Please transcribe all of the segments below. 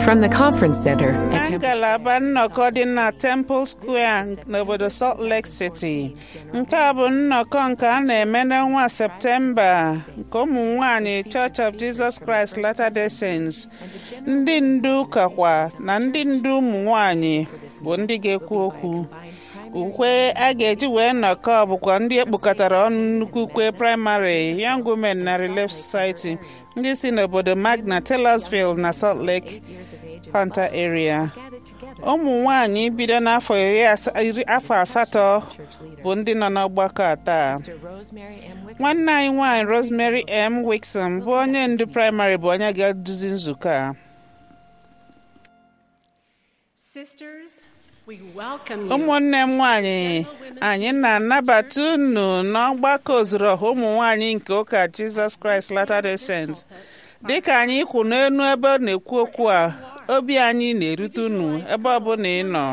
From the Conference Center na at Temple ngalaba nnọkọ dị na Temple Square n'obodo Salt Lake City nke a bụ nnọkọ nke a na-eme n'ọnwa Septemba nke ụmụ nwanyị Church of Jesus Christ Latter-day Saints ndị ndu ụka kwa na ndị ndu ụmụ nwanyị bụ ndị ga-ekwu okwu ukwe a ga-eji wee nnọkọ bụkwa ndị ekpokọtara ọnụ nnukwu ukwe praịmarị Young Women na Relief Society ndị si n'obodo Magna Taylorsville na Salt Lake Hunter area ụmụ nwanyị bido n'afọ iri asa- iri afọ asatọ bụ ndị nọ n'ọgbakọ a taa nwanne anyị nwanyị Rosemary M. Wixom bụ onye ndu praịmarị bụ onye ga-eduzi nzukọ a Sisters, we welcome you. ụmụnne m nwanyị anyị na-anabata unu n'ọgbakọ ozuru ọha ụmụ nwanyị nke ụka Jizọs Kraịst Latter-day Saints dịka anyị kwụ n'elu ebe ọ na-ekwu okwu a obi anyị na-erute unu ebe ọbụla ị nọ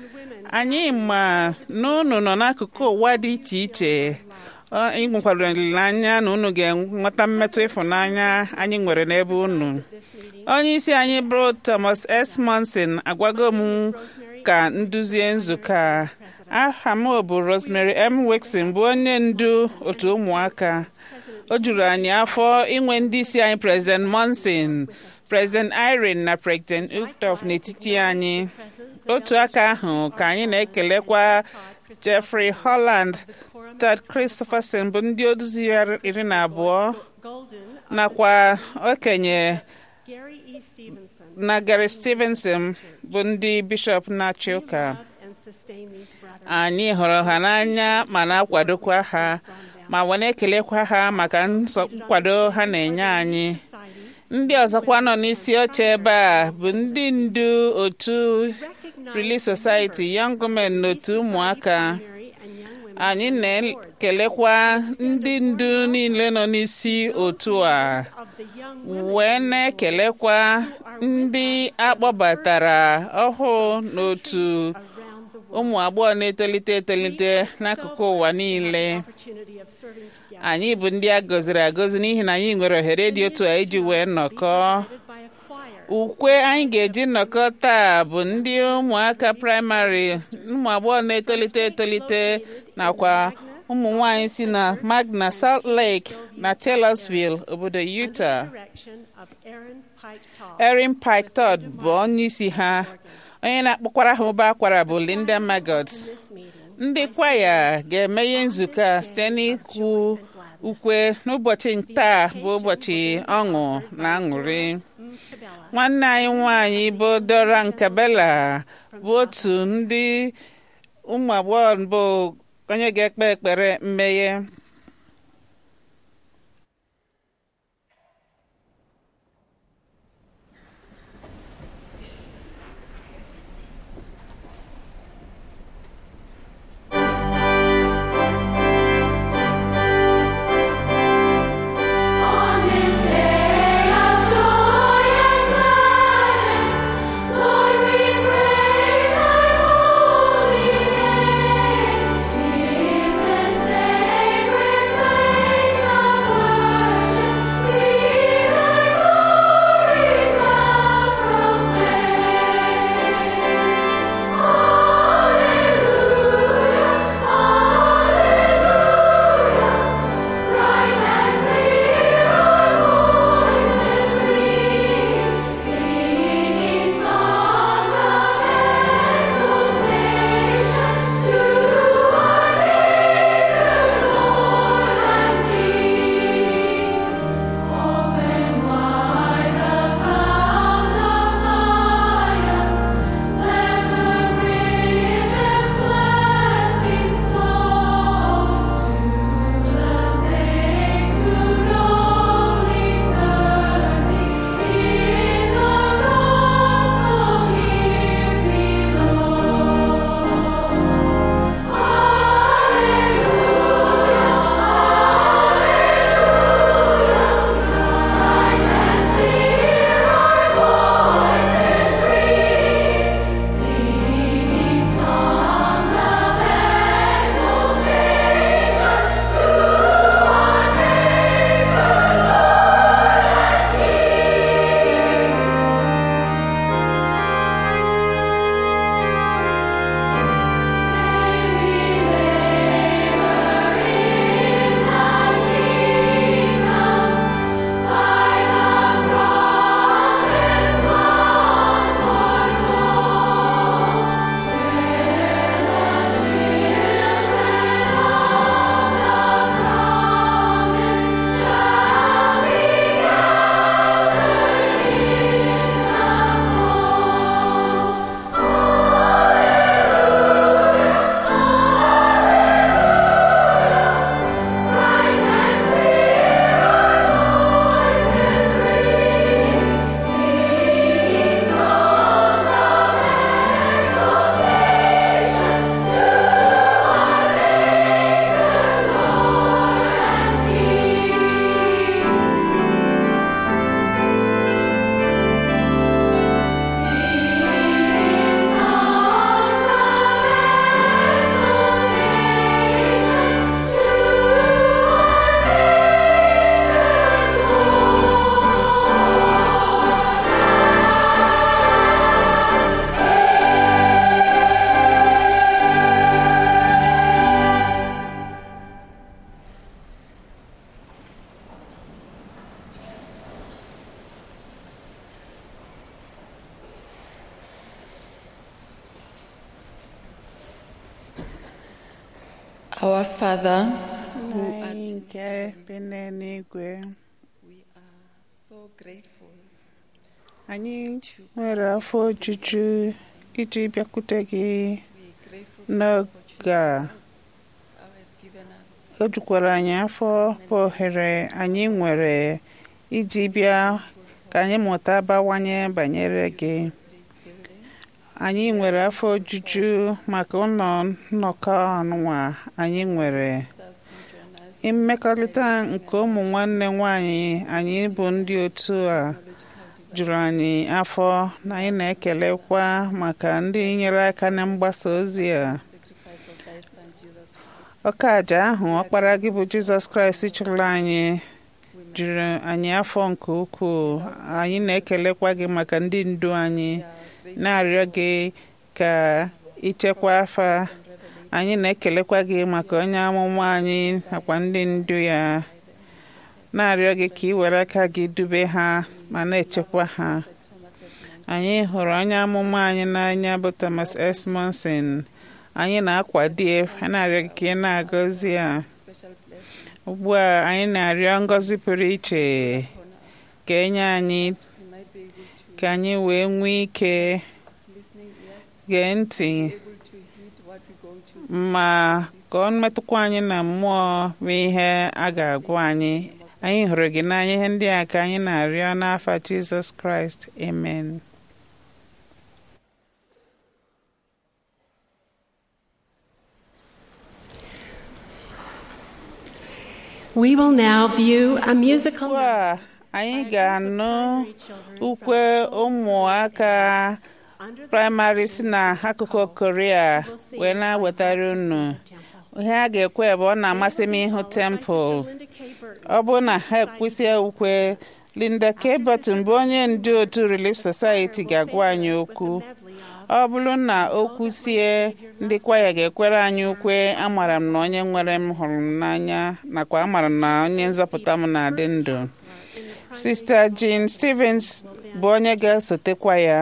anyị ma na unu nọ n'akụkụ ụwa dị iche iche Ọ, anyị nwekwara olileanya na unu ga-enweta mmetụ ịfụnanya anyị nwere n'ebe unu onye isi anyị bụ Thomas S. Monson agwago m ka nduzie nzukọ a aha m bụ Rosemary M. Wixon bụ onye ndu otu ụmụaka o juru anyị afọ inwe ndị isi anyị President Monson President Irene na President Uftof n'etiti anyị otu aka ahụ ka anyị na-ekelekwa Jeffrey Holland Todd Christopherson bụ ndị oduzi iri na abụọ Golden, nakwa okenye Gary E. Stevenson, na Gary Stevenson bụ ndị bishọp na-achị ụka love and sustain these brothers. anyị hụrụ ha n'anya ma na-akwadokwa ha ma wee na-ekelekwa ha maka nsọ- nkwado ha na-enye anyị Society ndị ọzọkwa nọ n'isi oche ebe a bụ ndị ndu otu Relief Society Young Women na otu ụmụaka Mary and young women anyị na-ekelekwa ndị ndu niile nọ n'isi otu a of the young wee na-ekelekwa ndị akpọbatara ọhụụ n'otu around the world. ụmụ agbọghọ na-etolite etolite n'akụkụ ụwa niile Opportunity of serving together. anyị bụ ndị a gọziri agọzi n'ihi na anyị nwere ohere dị otu a iji wee nnọkọ Led by a choir. ukwe anyị ga-eji nnọkọ taa bụ ndị ụmụaka praịmarị ụmụ agbọghọ na-etolite etolite nakwa ụmụ nwanyị si na Magna Salt Lake na Taylorsville obodo Utah Direction of Aaron Pike Tall. Erin Pike Todd bụ onye isi ha onye na-akpọkwara ha ụba akwara bụ Linda Maggot This meeting. ndị kwaya ga-emeghe nzukọ a site n'ikwu ukwe n'ụbọchị taa bụ ụbọchị ọṅụ na aṅụrị Cabela. nwanne anyị nwanyị bụ Dora Nkabela bụ otu ndị ụmụ agbọghọ bụ onye ga-ekpe ekpere mmeghe On this day of joy and gladness, Lord, we praise Thy holy name. In the sacred Our Father, who Nna art anyị nke bi n'eluigwe we are so grateful anyị nwere afọ ojuju iji bịakwute gị we grateful for the n'oge opportunity a thou hast given us o jukwara anyị afọ bụ ohere anyị nwere iji bịa ka anyị mụta bawanye banyere gị building anyị nwere afọ ojuju maka ụlọ nnọkọ ọnụnwa anyị nwere thus who join us mmekọrịta nke ụmụ nwanne nwanyị anyị bụ ndị otu a juru anyị afọ na anyị na-ekelekwa maka ndị nyere aka na mgbasa ozi a sacrifice of thy son Jesus Christ. ọka aja ahụ ọkpara gị bụ jizọs kraịst chụrụ anyị juru anyị afọ nke ukwuu anyị na-ekelekwa gị maka ndị ndu anyị na-arịọ gị ka ichekwa afa anyị na-ekelekwa gị maka onye amụma anyị nakwa ndị ndu ya na-arịọ gị ka ị were aka gị dube ha ma na-echekwa ha anyị hụrụ onye amụma anyị n'anya bụ Thomas S. Monson anyị na-akwado na-arịọ gị ka ị na-agọzi ya Special blessing ugbu a anyị na-arịọ ngọzi pụrụ iche ka enye anyị we might be able to ka anyị wee nwee ike listening ears gee ntị able to heed what we're going to ma ka ọ metụkwa anyị na mmụọ bụ ihe a ga-agwa anyị anyị hụrụ gị n'anya ihe ndị a ka anyị na-arịọ n'afa Jizọs Kraịst amen We will now view a musical ugbu a anyị ga-anụ ukwe ụmụaka under the praịmarị si n'akụkụ Korea wee na-wetara unu ihe a ga-ekwe bụ ọ na-amasị m ịhụ tempụl Linda K. Burton. ọ bụrụ na ha ekwesị ukwe Linda K. Burton bụ onye ndu otu Relief Society ga-agwa anyị okwu ọ bụrụ na o kwusie ndị kwaya ga-ekwere anyị ukwe amara m na onye nwere m hụrụ m n'anya nakwa amara m na onye nzọpụta m na-adị ndụ Sista Jean Stevens bụ onye ga-esotekwa ya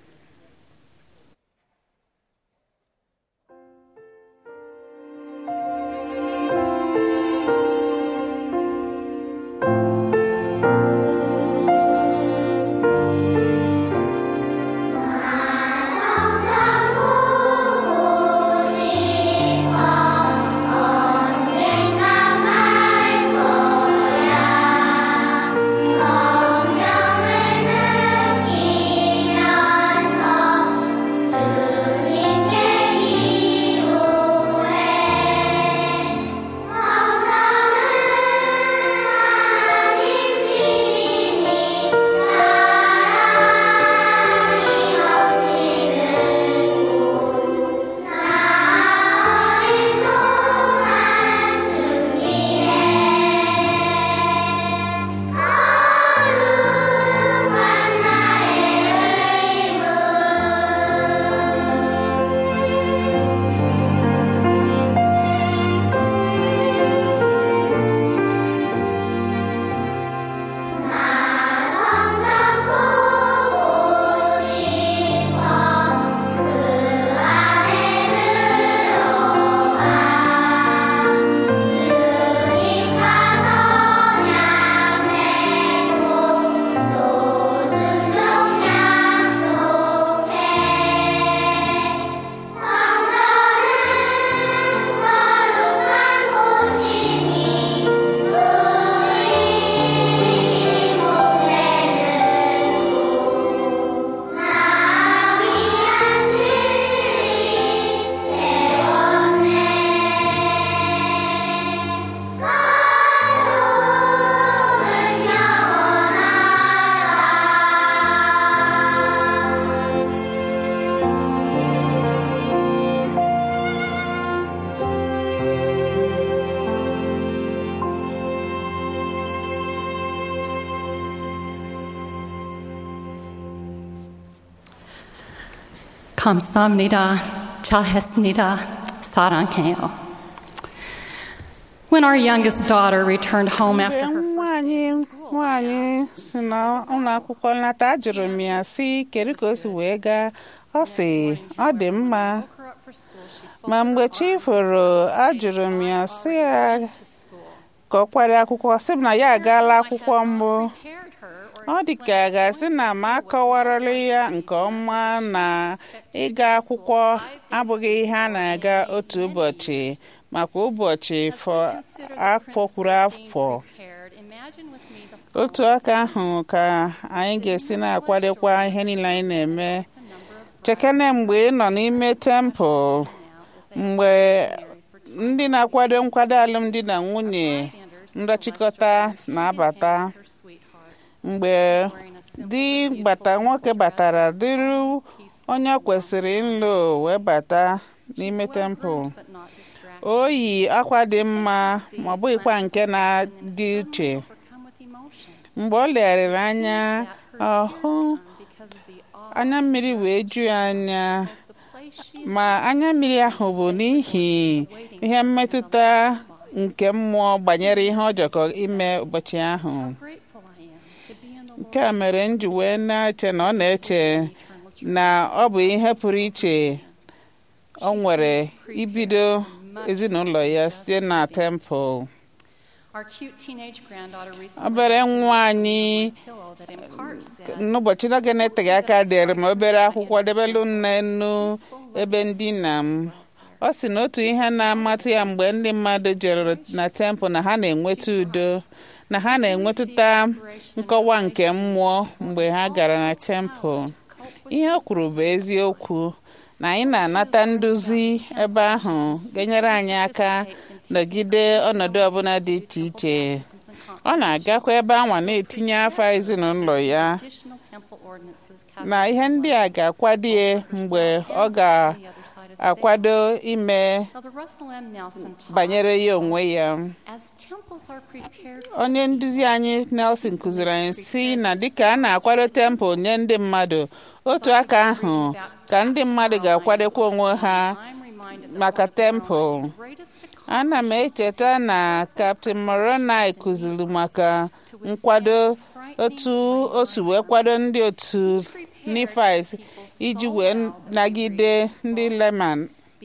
감사합니다. 잘했습니다. 사랑해요. When our youngest daughter returned home mgbe after her nwa anyị nwaanyị si n'ụlọ akwụkwọ nlata ajụrụ m ya si kedu ka o si wee gaa ọ sị ọ dị mma ma mgbe chi foro ajụrụ m ya sị ya ka ọ kwado akwụkwọ sị m na ya agaala akwụkwọ mbụ ọ dị ka a ga-asị na m akọwarala ya nke ọma na ịga akwụkwọ abụghị ihe a na-aga otu ụbọchị makwa ụbọchị fọ- afọ kwuru afọ otu aka ahụ ka anyị ga-esi na-akwadokwa ihe niile anyị na-eme chekene mgbe ị nọ n'ime tempụl mgbe ndị na-akwado nkwado alụmdi na nwunye ndọchikọta na-abata mgbe di bata nwoke batara dịrị onye ọ kwesịrị ịlụ wee bata n'ime tempụl o yi akwa dị mma ma ọ bụghịkwa nke na-dị uche mgbe ọ legharịrị anya ọhụ anya mmiri wee ju ya anya ma anya mmiri ahụ bụ n'ihi ihe mmetụta nke mmụọ banyere ihe ọ jọkọ ime ụbọchị ahụ nke a mere m ji wee na-eche na ọ na-eche na ọ bụ ihe pụrụ iche ọ nwere ibido ezinụlọ ya site na tempụl obere nwa anyị n'ụbọchị n'oge na-eteghị aka dere m obere akwụkwọ debelu nne nnu ebe ndina m ọ sị na otu ihe na-amatụ ya mgbe ndị mmadụ jere na tempụl na ha na-enweta udo na ha na-enwetụta nkọwa nke mmụọ mgbe ha gara na tempụl ihe o kwuru bụ eziokwu na anyị na-anata nduzi ebe ahụ ga-enyere anyị aka nọgide ọnọdụ ọbụla dị iche iche ọ na-agakwa ebe anwa na-etinye afa ezinụlọ ya na ihe ndị a ga-akwado ya mgbe ọ ga-akwado ime banyere ya onwe ya onye nduzi anyị Nelson kụziri anyị si na dịka a na-akwado tempụl nye ndị mmadụ otu aka ahụ ka ndị mmadụ ga-akwadokwa onwe ha maka tempụl ana m echeta na Captain Moroni kụziri maka nkwado otu o si wee kwado ndị otu Nifis iji wee nagide ndị Leman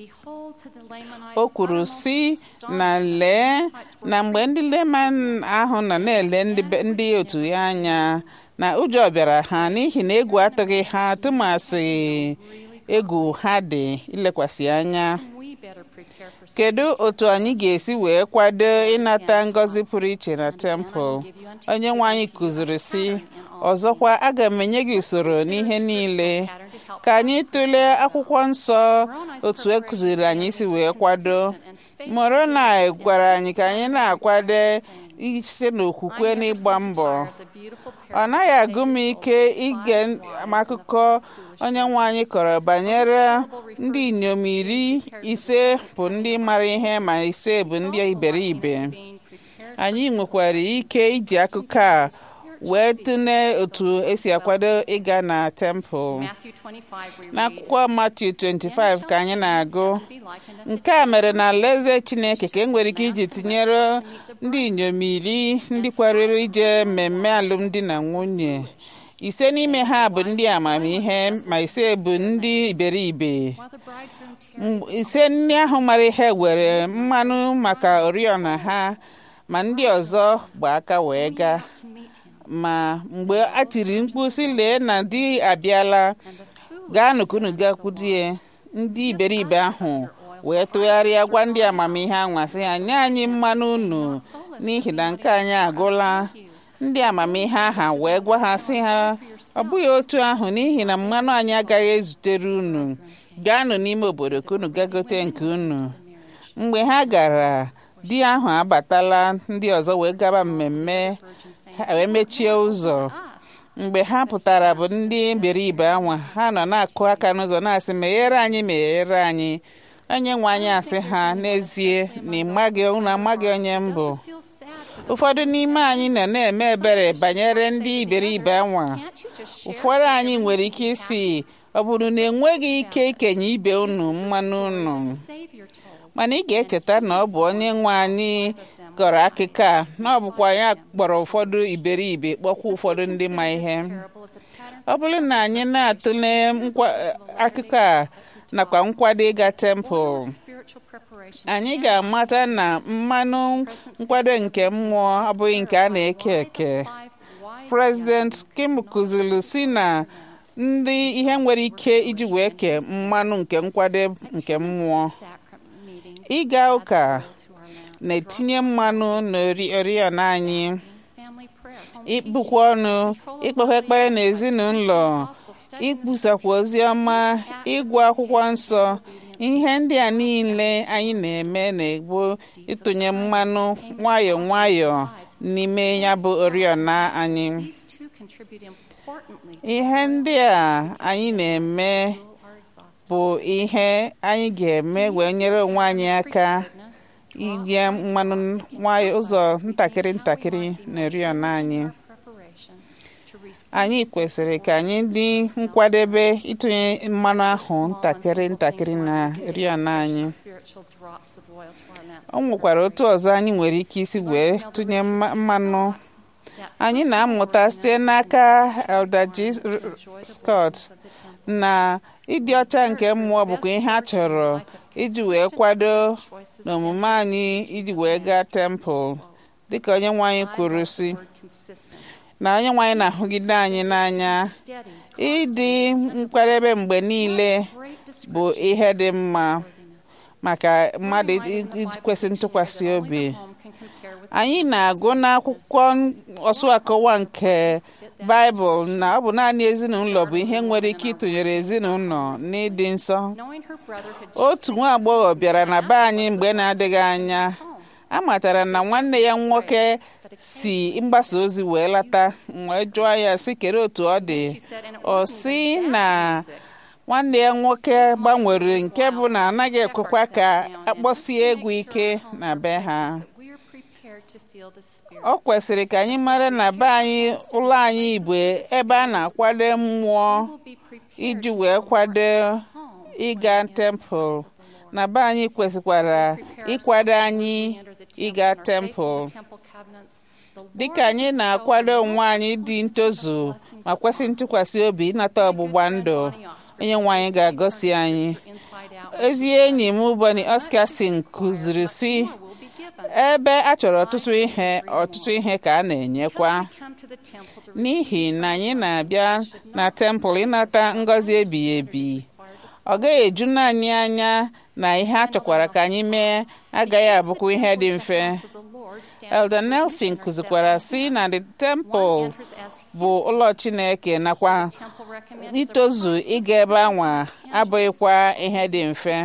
o kwuru si na lee na mgbe ndị Leman ahụ nọ na-ele ndị otu ya anya na ụjọ bịara ha n'ihi na egwu atụghị ha tụmasị egwu ha dị ilekwasị anya kedu otu anyị ga-esi wee kwado ịnata ngọzi pụrụ iche na tempụl onye nwe anyị kụziri si ọzọkwa aga m enye gị usoro n'ihe niile ka anyị tụlee akwụkwọ nsọ otu e kụziri anyị si wee kwado Moroni gwara anyị ka anyị na-akwado ise n'okwukwe n'ịgba mbọ ọ naghị agụ m ike ige akụkọ onye nwe anyị kọrọ banyere ndị inyom iri ise bụ ndị mara ihe ma ise bụ ndị iberibe anyị nwekwara ike iji akụkọ a wee tụlee otu esi akwado ịga na tempụl n'akwụkwọ Matiu 25 ka anyị na-agụ nke a mere na alaeze Chineke ka e nwere ike iji tinyere ndị inyom iri ndị kwarịrị ije mmemme alụmdi na nwunye ise n'ime ha bụ ndị amamihe ma ise bụ ndị iberibe ise ndị ahụ mara ihe were mmanụ maka oriọna ha ma ndị ọzọ gba aka wee gaa ma mgbe a tiri mkpu sị lee na di abịala gaa nụkunu gakwudie ndị iberibe ahụ wee tụgharịa gwa ndị amamihe anwasị ha nye anyị mmanụ unu n'ihi na nke anyị agụla ndị amamihe aha wee gwa ha sị ha ọ bụghị otu ahụ n'ihi na mmanụ anyị agaghị ezutere unu gaanụ n'ime obodo ka unu gagote nke unu mgbe ha gara di ahụ abatala ndị ọzọ wee gaba mmemme ha wee mechie ụzọ mgbe ha pụtara bụ ndị iberibe anwa ha nọ na-akụ aka n'ụzọ na-asị meghere anyị meghere anyị onye nwe anyị asị ha n'ezie na ịmaghị unu amaghị onye mbụ ụfọdụ n'ime anyị nọ na-eme ebere banyere ndị iberibe anwa ụfọdụ anyị nwere ike isi ọ bụrụ na enweghị ike ikenye ibe unu mmanụ unu mana ị ga-echeta na ọ bụ onye nwe anyị gọrọ akụkọ a na ọ bụkwa ya kpọrọ ụfọdụ iberibe kpọkwa ụfọdụ ndị ma ihe ọ bụrụ na anyị na-atụle akụkọ a nakwa nkwado ịga tempụl spiritual preparation anyị can ga-amata na mmanụ nkwado nke mmụọ abụghị nke a na-eke eke live wise President Kim kụziri si na ndị ihe nwere ike iji wee kee mmanụ nke nkwado nke mmụọ sacrament meetings ịga ụka oil to our lamps. na-etinye mmanụ n'oriọna anyị Family prayer, home ịkpụkwa ọnụ ikpekwa ekpere n'ezinụlọ ikwusakwa ozi ọma ịgụ akwụkwọ nsọ ihe ndị a niile anyị na-eme na-egbu ịtụnye mmanụ nwayọ nwayọ n'ime ya bụ oriọna anyị These two contribute importantly to ihe ndị a anyị na-eme our exhaustion. bụ ihe anyị ga-eme wee nyere onwe anyị aka Goodness, inye mmanụ nwayọ ụzọ ntakịrị ntakịrị na oriọna anyị preparation to receive anyị kwesịrị ka anyị dị nkwadebe ịtụnye mmanụ ahụ ntakịrị ntakịrị na oriọna anyị spiritual drops of oil to our lamps. o nwekwara otu ọzọ anyị nwere ike isi wee tụnye mma- mmanụ anyị na-amụta site n'aka Elder G. Scott na ịdị ọcha nke mmụọ bụkwa ihe a chọrọ iji wee kwado n'omume anyị iji wee gaa tempụl dịka onye nwe anyị kwuru si consistent, na onye nwe anyị na-ahụgide anyị n'anya steady, ịdị nkwadebe mgbe niile great bụ ihe dị mma discreetness. maka mmadụ ị- ikwesị ntụkwasị obi Home can compare with anyị na-agụ n'akwụkwọ ọsụ akọwa nke baịbụl na ọ bụ naanị ezinụlọ bụ ihe nwere ike ịtụnyere ezinụlọ n'ịdị nsọ knowing her brother had just otu nwa agbọghọ bịara na be anyị mgbe na-adịghị anya a matara na nwanne ya nwoke si mgbasa ozi wee lata m wee jụọ ya sị kere otu ọ dị she said, and it ọ wasn't sị even na bad music. nwanne ya nwoke gbanwere nke bụ na anaghị ekwekwa ka akpọsie egwu ike na be ha We are prepared to feel the spirit. ọ kwesịrị ka anyị mara na be anyị ụlọ anyị bụ ebe a na-akwado mmụọ We'll be prepared iji to wee feel kwado home ịga tempụl na be anyị kwesịkwara ịkwado anyị ịga tempụl dịka anyị na-akwado onwe anyị dị ntozu ma kwesị ntụkwasị obi ịnata ọgbụgba ndụ onye nwe anyị ga-agọsi anyị ezi enyi m Bonnie Oscarson kụziri si ebe a chọrọ ọtụtụ ihe ọtụtụ ihe ka a na-enyekwa n'ihi na anyị na-abịa na tempụl ịnata ngọzi ebighị ebi ọ gaghị eju naanị anya na ihe a chọkwara ka anyị mee agaghị abụkwa ihe dị mfe Elder Nelson kụzikwara si na the temple bụ ụlọ Chineke nakwa itozu ịga ebe anwa abụghịkwa ihe dị mfe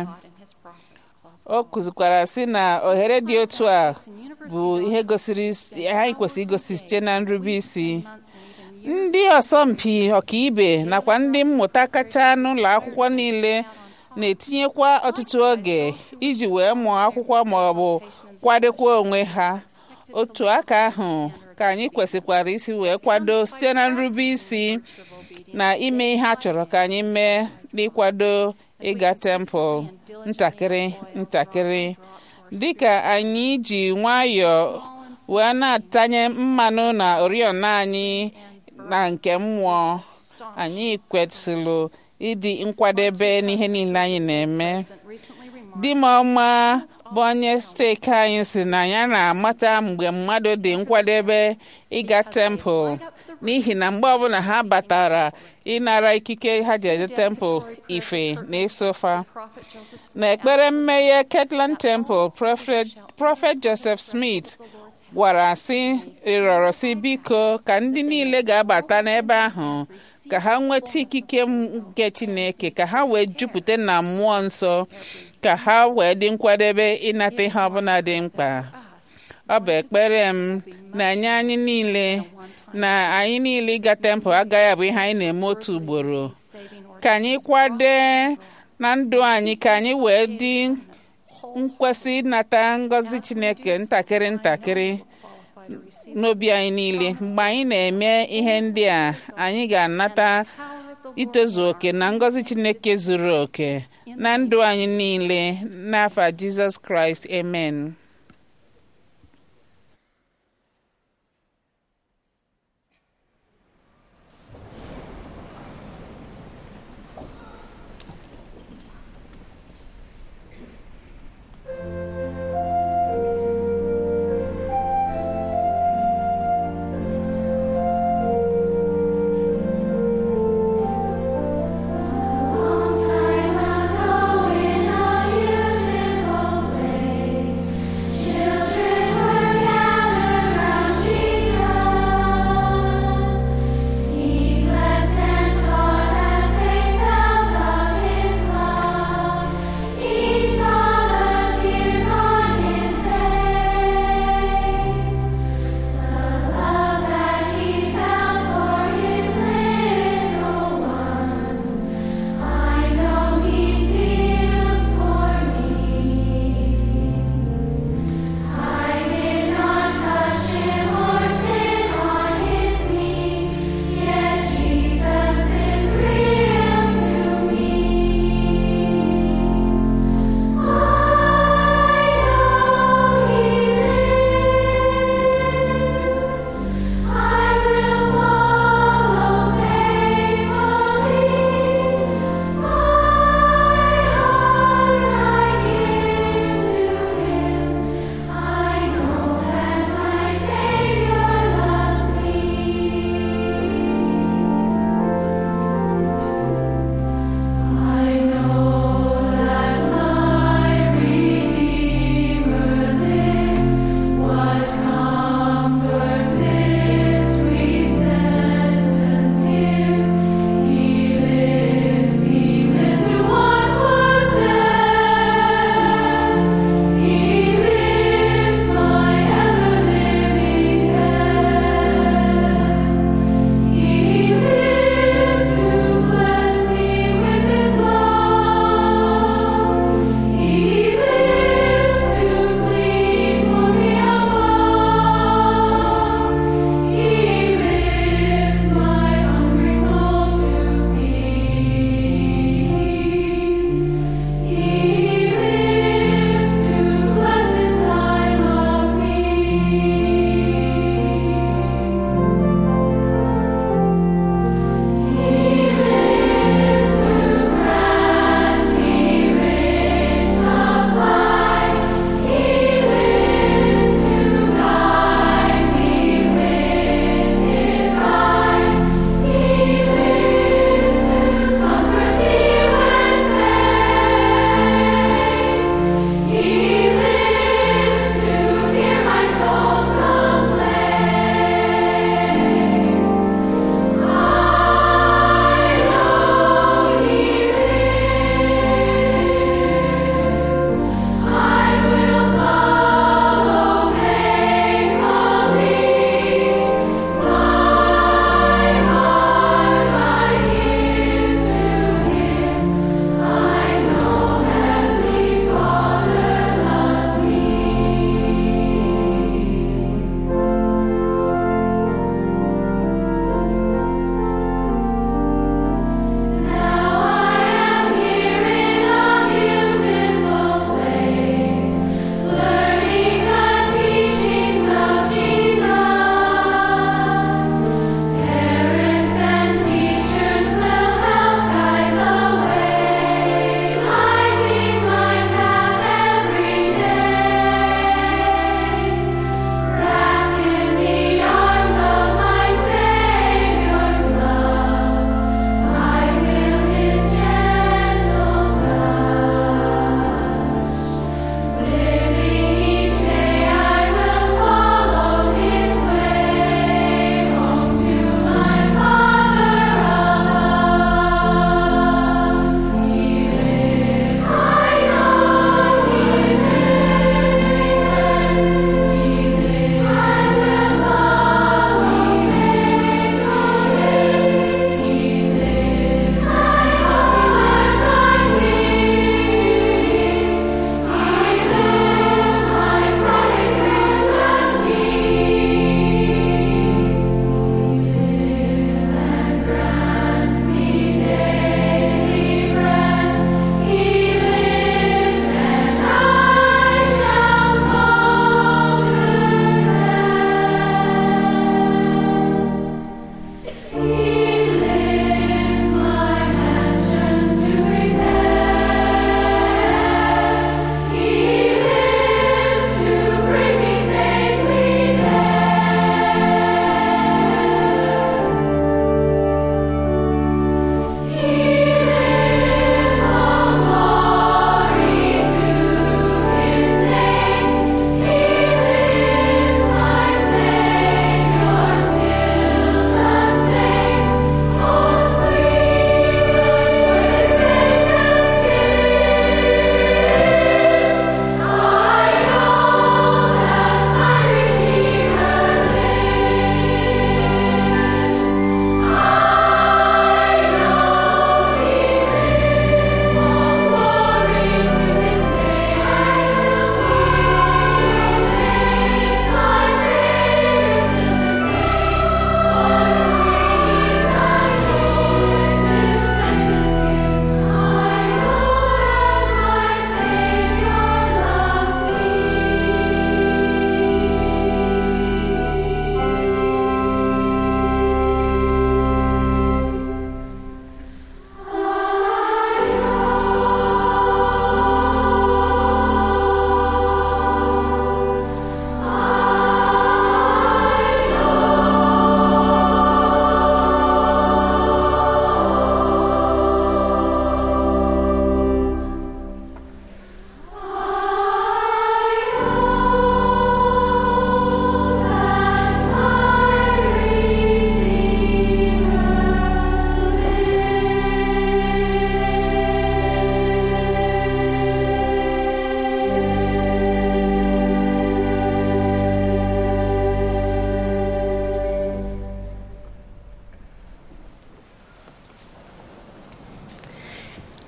o kụzikwara si na ohere dị otu a bụ ihe gosiri anyị kwesịrị igosi site na nrube isi ndị ọsọmpi ọkaibe nakwa ndị mmụta kacha n'ụlọ akwụkwọ niile na-etinyekwa ọtụtụ oge iji wee mụọ akwụkwọ ma ọ bụ kwadokwa onwe ha otu aka ahụ ka anyị kwesịkwara isi wee kwado site na nrube isi na ime ihe a chọrọ ka anyị mee n'ịkwado ịga tempụl ntakịrị ntakịrị dịka anyị ji nwayọọ wee na-atanye mmanụ na oriọna anyị na nke mmụọ anyị kwesịrị ịdị nkwadebe n'ihe niile anyị na-eme di m ọma bụ onye steeti anyị si na ya na-amata mgbe mmadụ dị nkwadebe ịga tempụl n'ihi na mgbe ọbụla ha batara ịnara ikike ha ji eje tempụl ife na-esofa na ekpere mmeghe Kirtland Temple prọfet Joseph Smith gwara sị ịrọrọ sị biko ka ndị niile ga-abata n'ebe ahụ ka ha nweta ikike nke Chineke ka ha wee jupụta na mmụọ nsọ ka ha wee dị nkwadebe ịnata ihe ọbụla dị mkpa ọ bụ ekpere m na nye anyị niile na anyị niile ịga tempụl agaghị abụ ihe anyị na-eme otu ugboro ka anyị kwade na ndụ anyị ka anyị wee dị nkwesị ịnata ngọzi Chineke ntakịrị ntakịrị n'obi anyị niile mgbe anyị na-eme ihe ndị a anyị ga-anata itozu oke na ngọzi Chineke zuru oke na ndụ anyị niile n'afa Jizọs Kraịst amen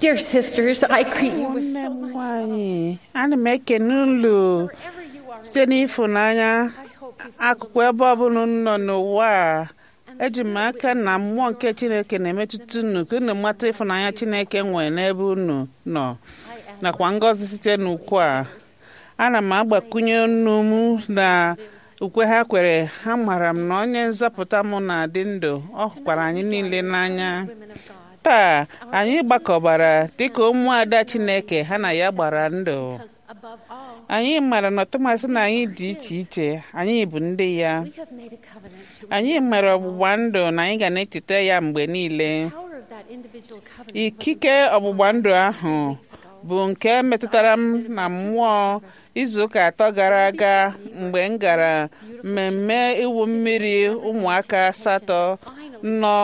Dear sisters, I greet you with nne so m much nwanyị ana m ekene ulu wherever you are. site n'ịfụnanya I hope you feel akụkụ ebe ọbụla unu nọ n'ụwa a eji m aka na mmụọ nke chineke na-emetụta unu ka unu mata ịfụnanya chineke nwere n'ebe unu nọ I am nakwa ngọzi site n'ukwu a ana m agbakwunye unu m na ukwe ha kwere ha mara m na onye nzọpụta m na-adị ndụ ọ hụkwara anyị niile n'anya women of God. taa anyị gbakọbara dịka ụmụada chineke ha na ya gbara ndụ Because above all, anyị mara na tụmasị na anyị dị iche iche anyị bụ ndị ya we have made a covenant to anyị mere ọgbụgba ndụ na anyị ga na-echeta ya mgbe niile the power of that individual covenant. ikike ọgbụgba ndụ ahụ bụ nke metụtara m na mmụọ izuụka atọ gara aga mgbe m gara mmemme iwu mmiri ụmụaka asatọ nọ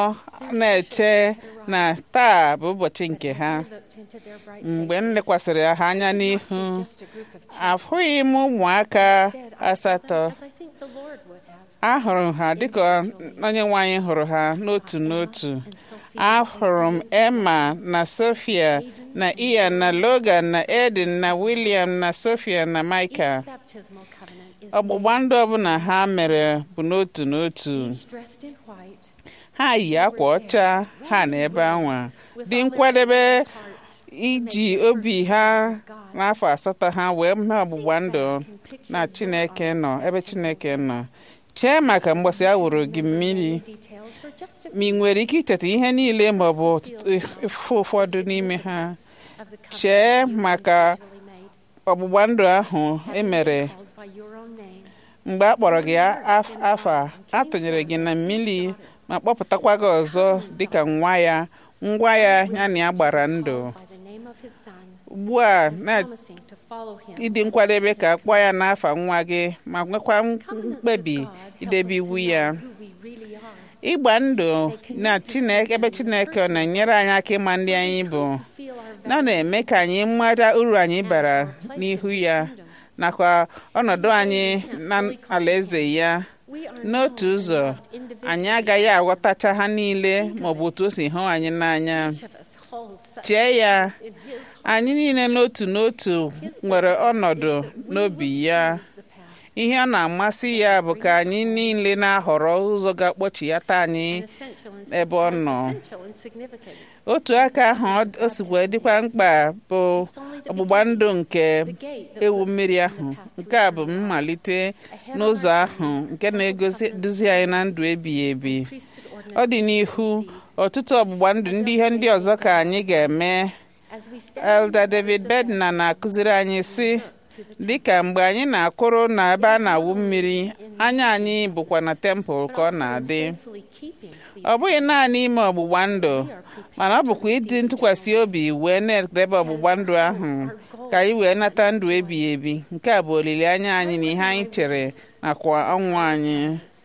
na-eche na taa bụ ụbọchị nke ha looked into their bright mgbe m lekwasịrị ha anya n'ihu just a group of children. afụghị m ụmụaka Instead, I saw them asatọ as I think the Lord would have. ahụrụ ha dịka onye nwe anyị hụrụ ha n'otu n'otu And Sophia ahụrụ m emma na sofia na ian na logan na edin na william na sofia na michael Each baptismal covenant is ọgbụgba ndụ ọbụla ha mere bụ n'otu n'otu each dressed in white, ha yi akwa ọcha ha na ebe anwa dị nkwadebe hearts, iji obi ha n'afọ asatọ ha wee mee ọgbụgba ndụ na chineke nọ ebe chineke nọ chee maka mgbasa a wụrụ gị mmiri details, or just a ma ị nwere ike icheta ihe niile ma ọ bụ ife ụfọdụ n'ime ha of the covenant chee maka really made, ọgbụgba ndụ ahụ e mere called by your own name. mgbe a kpọrọ gị af- afa a tụnyere gị na mmiri ma kpọpụtakwa gị ọzọ dịka nwa ya ngwa ya ya na ya gbara ndụ By the name of his son, ugbu a na promising to follow him. ịdị nkwadebe ka a kpọọ ya n'afa nwa gị ma nwekwa Covenants with mkpebi God help idebe us to iwu know ya who we really are, ịgba ndụ na chineke ebe chineke ọ na-enyere anyị aka ịma ndị anyị bụ to feel our na ọ na-eme ka anyị mara uru anyị bara n'ihu ya nakwa ọnọdụ anyị na alaeze ya We are n'otu known ụzọ and loved individually. anyị agaghị aghọtacha ha niile maọbụ otu o si hụ anyị n'anya Each of us holds such chee ya in his heart. anyị niile n'otu n'otu nwere ọnọdụ n'obi ya Choose the path. ihe ọ na-amasị ya bụ ka anyị niile na-ahọrọ ụzọ ga-akpọchighata anyị Essential and ebe ọ nọ essential and significant. otu aka ahụ ọ- o si wee dịkwa mkpa bụ ọgbụgba ndụ nke The gate that ewu puts us mmiri on ahụ the path to nke a bụ eternal life. mmalite n'ụzọ ahụ nke na-eduzi anyị na ndụ ebighị ebi Priesthood ọ dị ordinances n'ihu receive. ọtụtụ ọgbụgba ndụ ndị ihe ndị ọzọ ka anyị ga-eme As we stand Elder in the David waters of Bedna na-akụziri anyị sị dịka mgbe anyị na-akwụrụ na ebe a na-awụ mmiri anya anyị bụkwa na tempụl ka ọ na-adị faithfully keeping these ọ bụghị naanị ime ọgbụgba ndụ mana ọ bụkwa ịdị ntụkwasị obi wee na-edebe ọgbụgba ndụ ahụ ka anyị wee nata ndụ ebighị ebi nke a bụ olileanya anyị na ihe anyị chere nakwa ọnwụ anyị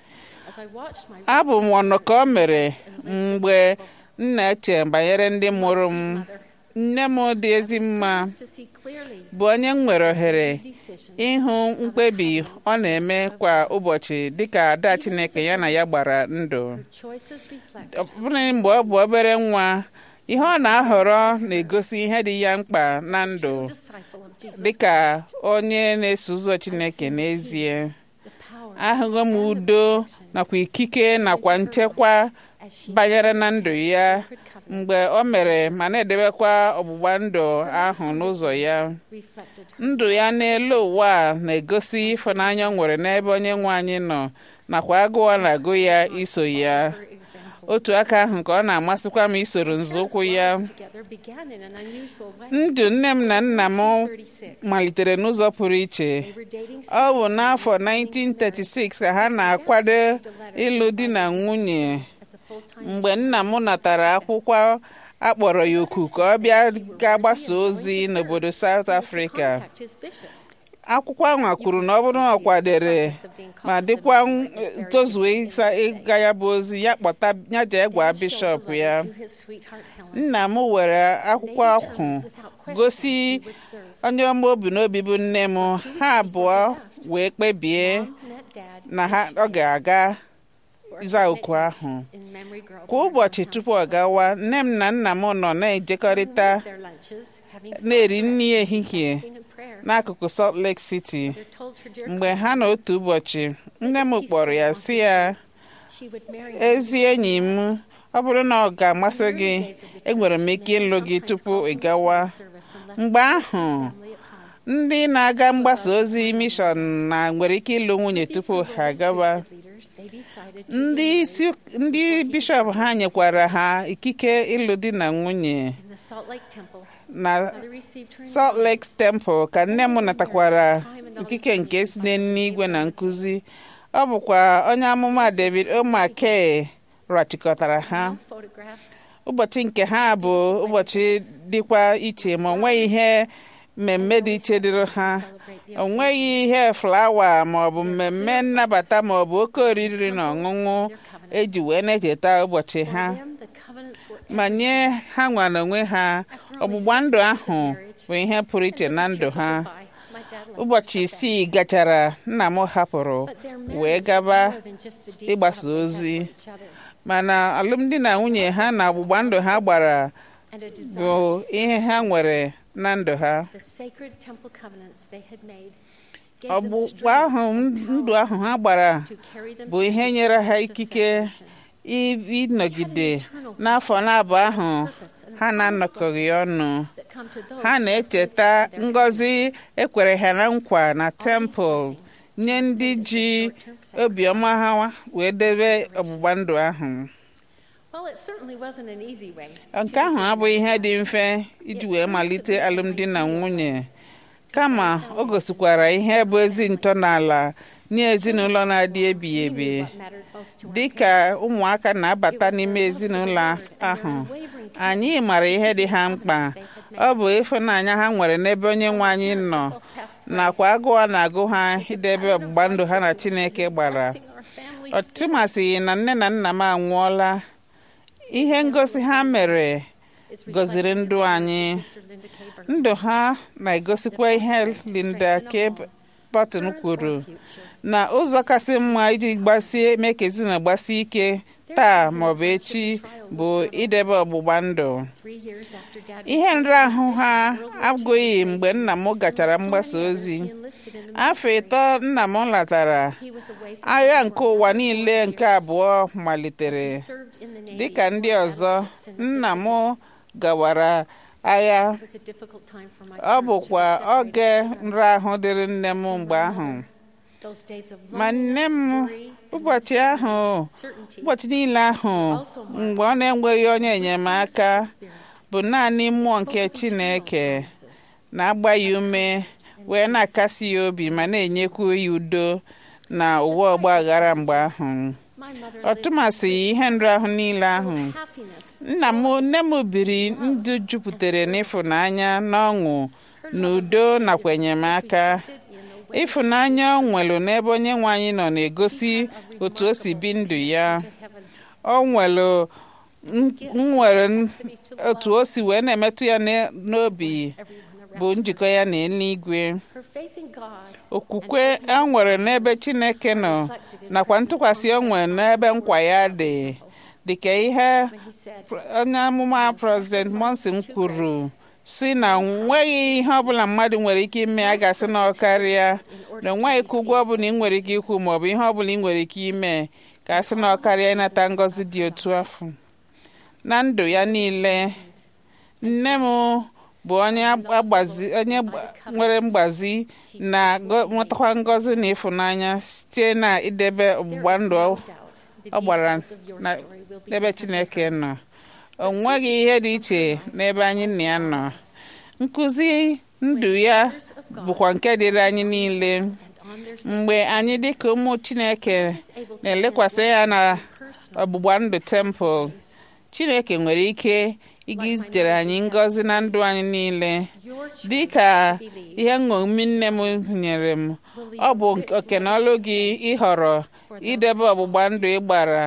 as I watched my abụ m ọnụ ka o mere mgbe m na-eche banyere ndị mụrụ m nne m dị ezi mma to see clearly bụ onye m nwere ohere decision ịhụ mkpebi ọ na-eme kwa ụbọchị dịka ada Chineke ya na ya gbara ndụ choices reflect ọ bụrụ mgbe ọ bụ obere nwa ihe ọ na-ahọrọ na-egosi ihe dị ya mkpa na ndụ disciple of Jesus dịka onye na-eso ụzọ Chineke n'ezie the power ahụghị m udo nakwa ikike nakwa nchekwa as she banyere na ndụ ya could cover mgbe o mere ma na-edebekwa ọgbụgba ndụ ahụ n'ụzọ ya reflected her ndụ ya n'elu ụwa a na-egosi ịfụnanya o nwere n'ebe onye nwe anyị nọ nakwa agụụ ọ na-agụ ya iso ya example otu aka ahụ ka ọ na-amasịkwa m isoro nzọụkwụ ya together began in an unusual way ndụ nne m na nna m 36 malitere n'ụzọ pụrụ iche they were dating ọ bụ n'afọ 1936 ka ha na-akwado ịlụ di na nwunye as a full-time mgbe nna m natara akwụkwọ akpọrọ ya oku ka ọ bịa ga-agbasa ozi n'obodo South Africa contact his bishop akwụkwọ ahụ kwuru na ọ bụrụ na ọ kwadere ma dịkwa n- tozue ịsa ịga ya bụ ozi ya kpọta ya jee gwa bishọp ya to his sweetheart Helen nna m were akwụkwọ ahụ gosi onye ọma obi n'obi bụ nne m ha abụọ wee kpebie met dad na ha ọ ga-aga za oku ahụ kwa ụbọchị tupu ọ gawa nne m na nna m nọ na-ejekọrịta na-eri nri ehihie n'akụkụ Salt Lake City mgbe ha na otu ụbọchị nne m kpọrọ ya si ya ezi enyi m ọ bụrụ na ọ ga-amasị gị enwere m ike ịlụ gị tupu ị gawa mgbe ahụ ndị na-aga mgbasa ozi mishọn na nwere ike ịlụ nwunye tupu ha agawa ndị isi ndị bishọp ha nyekwara ha ikike ịlụ di na nwunye na Salt Lake Temple ka nne m natakwara ikike nke si n'eluigwe na nkụzi ọ bụkwa onye amụma David O'Mackey rachịkọtara ha ụbọchị nke ha bụ ụbọchị dịkwa iche ma ọ nweghị ihe mmemme dị iche dịrị ha o nweghị ihe flawa ma ọ bụ mmemme nnabata ma ọ bụ oke oriri na ọṅụṅụ eji wee na-echeta ụbọchị ha ma nye ha nwere onwe ha ọgbụgba ndụ ahụ bụ ihe pụrụ iche na ndụ ha ụbọchị isii gachara nna m hapụrụ wee gaba ịgbasa ozi mana alụmdi na nwunye ha na ọgbụgba ndụ ha gbara bụ ihe ha nwere na ndụ ha ọgbụgba ahụ ndụ ahụ ha gbara bụ ihe nyere ha ikike ịnọgide n'afọ na-abụ ahụ ha na-anọkọghị ọnụ ha na-echeta ngọzi ekwere ha na nkwa na tempụl nye ndị ji obiọma ha wee debe ọgbụgba ndụ ahụ nke ahụ abụghị ihe dị mfe iji wee malite alụmdi na nwunye kama o gosikwara ihe bụ ezi ntọala nye ezinụlọ na-adị ebighị ebi dị ka ụmụaka na-abata n'ime ezinụlọ ahụ anyị mara ihe dị ha mkpa ọ bụ ịfụnanya ha nwere n'ebe onye nwe anyị nọ nakwa agụụ na-agụ ha idebe ọgbụgba ndụ ha na Chineke gbara ọtụtụ masịghị na nne na nna m anwụọla ihe ngosi ha mere gọziri ndụ anyị ndụ ha na-egosikwa ihe Linda K. Barton kwuru na ụzọ kasị mma iji gbasie mee ka ezinụlọ gbasie ike taa maọbụ echi bụ idebe ọgbụgba ndụ ihe nrahụ ha agụghị mgbe nna m gachara mgbasa ozi afọ ịtọ nna m latara agha nke ụwa niile nke abụọ malitere dịka ndị ọzọ nna m gawara agha ọ bụkwa oge nrahụ dịrị nne m mgbe ahụ ma nne m ụbọchị ahụ ụbọchị niile ahụ mgbe ọ na-enweghị onye enyemaka bụ naanị mmụọ nke Chineke na-agba ya ume wee na-akasi ya obi ma na-enyekwu ya udo na ụwa ọgba aghara mgbe ahụ ọtụmasị ihe nrahụ niile ahụ nna m nne m biri ndụ jupụtara n'ịfụnanya na ọṅụ na udo nakwa enyemaka ịfụnanya ọ nwere n'ebe onye nwe anyị nọ na-egosi otu o si bi ndụ ya ọ nwere nwere otu o si wee na-emetụ ya n'obi bụ njikọ ya na eluigwe okwukwe e nwere n'ebe Chineke nọ nakwa ntụkwasị o nwere n'ebe nkwa ya dị dịka ihe onye amụma President Monson kwuru si na nweghị ihe ọbụla mmadụ nwere ike ime a ga-asị na ọkarịa na onweghị ka ụgwọ ọbụla ị nwere ike ikwu maọbụ ihe ọbụla ị nwere ike ime ka a sị na ọkarịa ịnata ngọzi dị otu afọ na ndụ ya niile nne m bụ onye agbazi onye nwere mgbazi na nwetakwa ngọzi na ịfụnanya site na idebe ọgbụgba ndụ ọ gbara n'ebe Chineke nọ o nweghị ihe dị iche n'ebe anyị na ya nọ nkụzi ndụ ya bụkwa nke dịrị anyị niile mgbe anyị dịka ụmụ Chineke na-elekwasị ya na ọgbụgba ndụ tempụl Chineke nwere ike ịga izitere anyị ngọzi na ndụ anyị niile dị ka ihe nṅomi nne m nyere m ọ bụ oke na ọlụ gị ịhọrọ idebe ọgbụgba ndụ ị gbara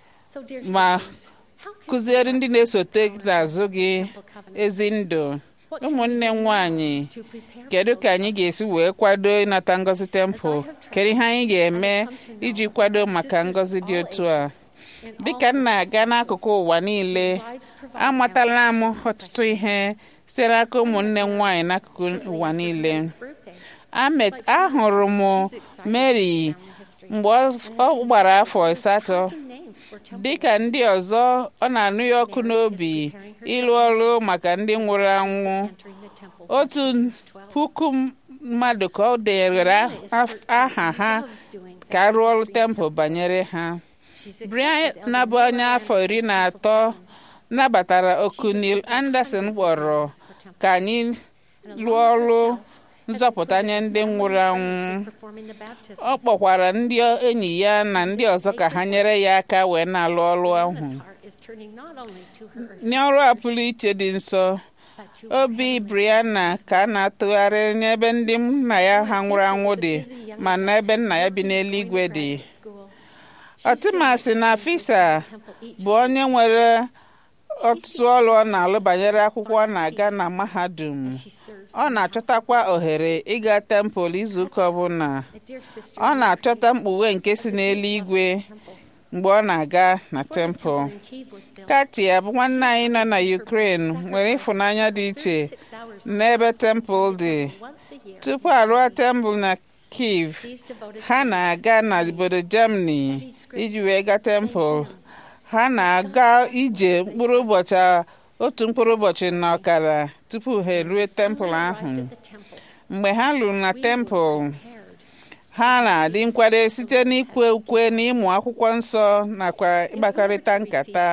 ma kụziere ndị na-esote n'azụ gị ezi ndụ ụmụnne m nwanyị kedu ka anyị ga-esi wee kwado ịnata ngọzi tempụl kedu ihe anyị ga-eme iji kwado maka ngọzi dị otu a dịka m na-aga n'akụkụ ụwa niile amatala m ọtụtụ ihe site n'aka ụmụnne m nwaanyị n'akụkụ ụwa niile Amet ahụrụ m Mary mgbe ọ gbara afọ asatọ dịka ndị ọzọ ọ na-anụ ya ọkụ n'obi ịlụ ọrụ maka ndị nwụrụ anwụ otu puku mmadụ ka ọ dere aha ha ka a rụọ ọrụ tempụl banyere ha Brian na-abụ onye afọ iri na atọ nabatara oku Neil Anderson kpọrọ ka anyị lụọ ọrụ nzọpụta nye ndị nwụrụ anwụ ọ kpọkwara ndị enyi ya na ndị ọzọ ka ha nyere ya aka wee na-alụ ọrụ ahụ n'ọrụ a pụrụ iche dị nsọ obi Brianna ka a na-atụgharị n'ebe ndị nna ya ha nwụrụ anwụ dị ma n'ebe nna ya bi n'eluigwe dị ọtụmasị na Fisa bụ onye nwere ọtụtụ ọrụ ọ na-alụ banyere akwụkwọ ọ na-aga na mahadum ọ na-achọtakwa ohere ịga tempụl izuụka ọbụla ọ na-achọta mkpughe nke si n'eluigwe mgbe ọ na-aga na tempụl katia bụ nwanne anyị nọ na Ukraine nwere ịfụnanya dị iche n'ebe tempụl dị tupu arụọ tempụl na Kiev ha na-aga na obodo Germany iji wee gaa tempụl ha na-aga ije mkpụrụ ụbọchị otu mkpụrụ ụbọchị na ọkara tupu ha erue tempụl ahụ mgbe ha lụrụ na tempụl ha na-adị nkwado site n'ikwe ukwe na ịmụ akwụkwọ nsọ nakwa ịkpakọrịta nkata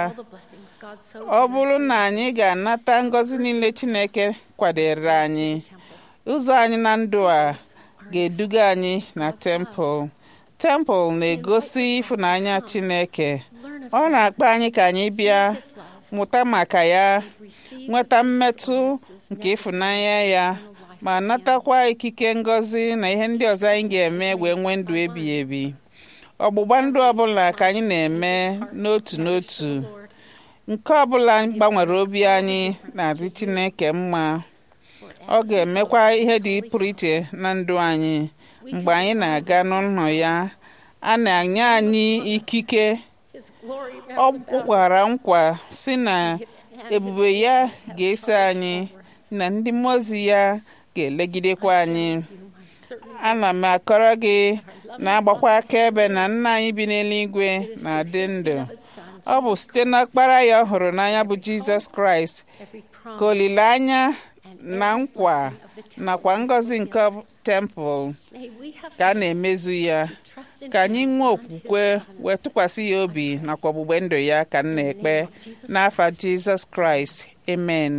ọ bụrụ na anyị ga-anata ngọzi niile Chineke kwadere anyị ụzọ anyị na ndụ a ga-eduga anyị na tempụl tempụl na-egosi ịfụnanya Chineke ọ na-akpọ anyị ka anyị bịa mụta maka ya nweta mmetụ nke ịfụnanya ya ma natakwa ikike ngọzi na ihe ndị ọzọ anyị ga-eme wee nwee ndụ ebighị ebi ọgbụgba ndụ ọbụla ka anyị na-eme n'otu n'otu nke ọbụla gbanwere obi anyị na-adị Chineke mma ọ ga-emekwa ihe dị pụrụ iche na ndụ anyị mgbe anyị na-aga n'ụlọ ya a na-enye anyị ikike ọ gwara nkwa si na ebube ya ga-eso anyị na ndị mmụọ ozi ya ga-elegidekwa anyị ana m akọrọ gị na-agbakwa akaebe na nna anyị bi n'eluigwe na-adị ndụ ọ bụ site n'ọkpara ya ọ hụrụ n'anya bụ Jizọs Kraịst ka olileanya na nkwa nakwa ngọzi nke tempụl ka a na-emezu ya ka anyị nwee okwukwe wee tụkwasị ya obi nakwa ọgbụgbe ndụ ya ka m na-ekpe n'afa Jizọs Kraịst amen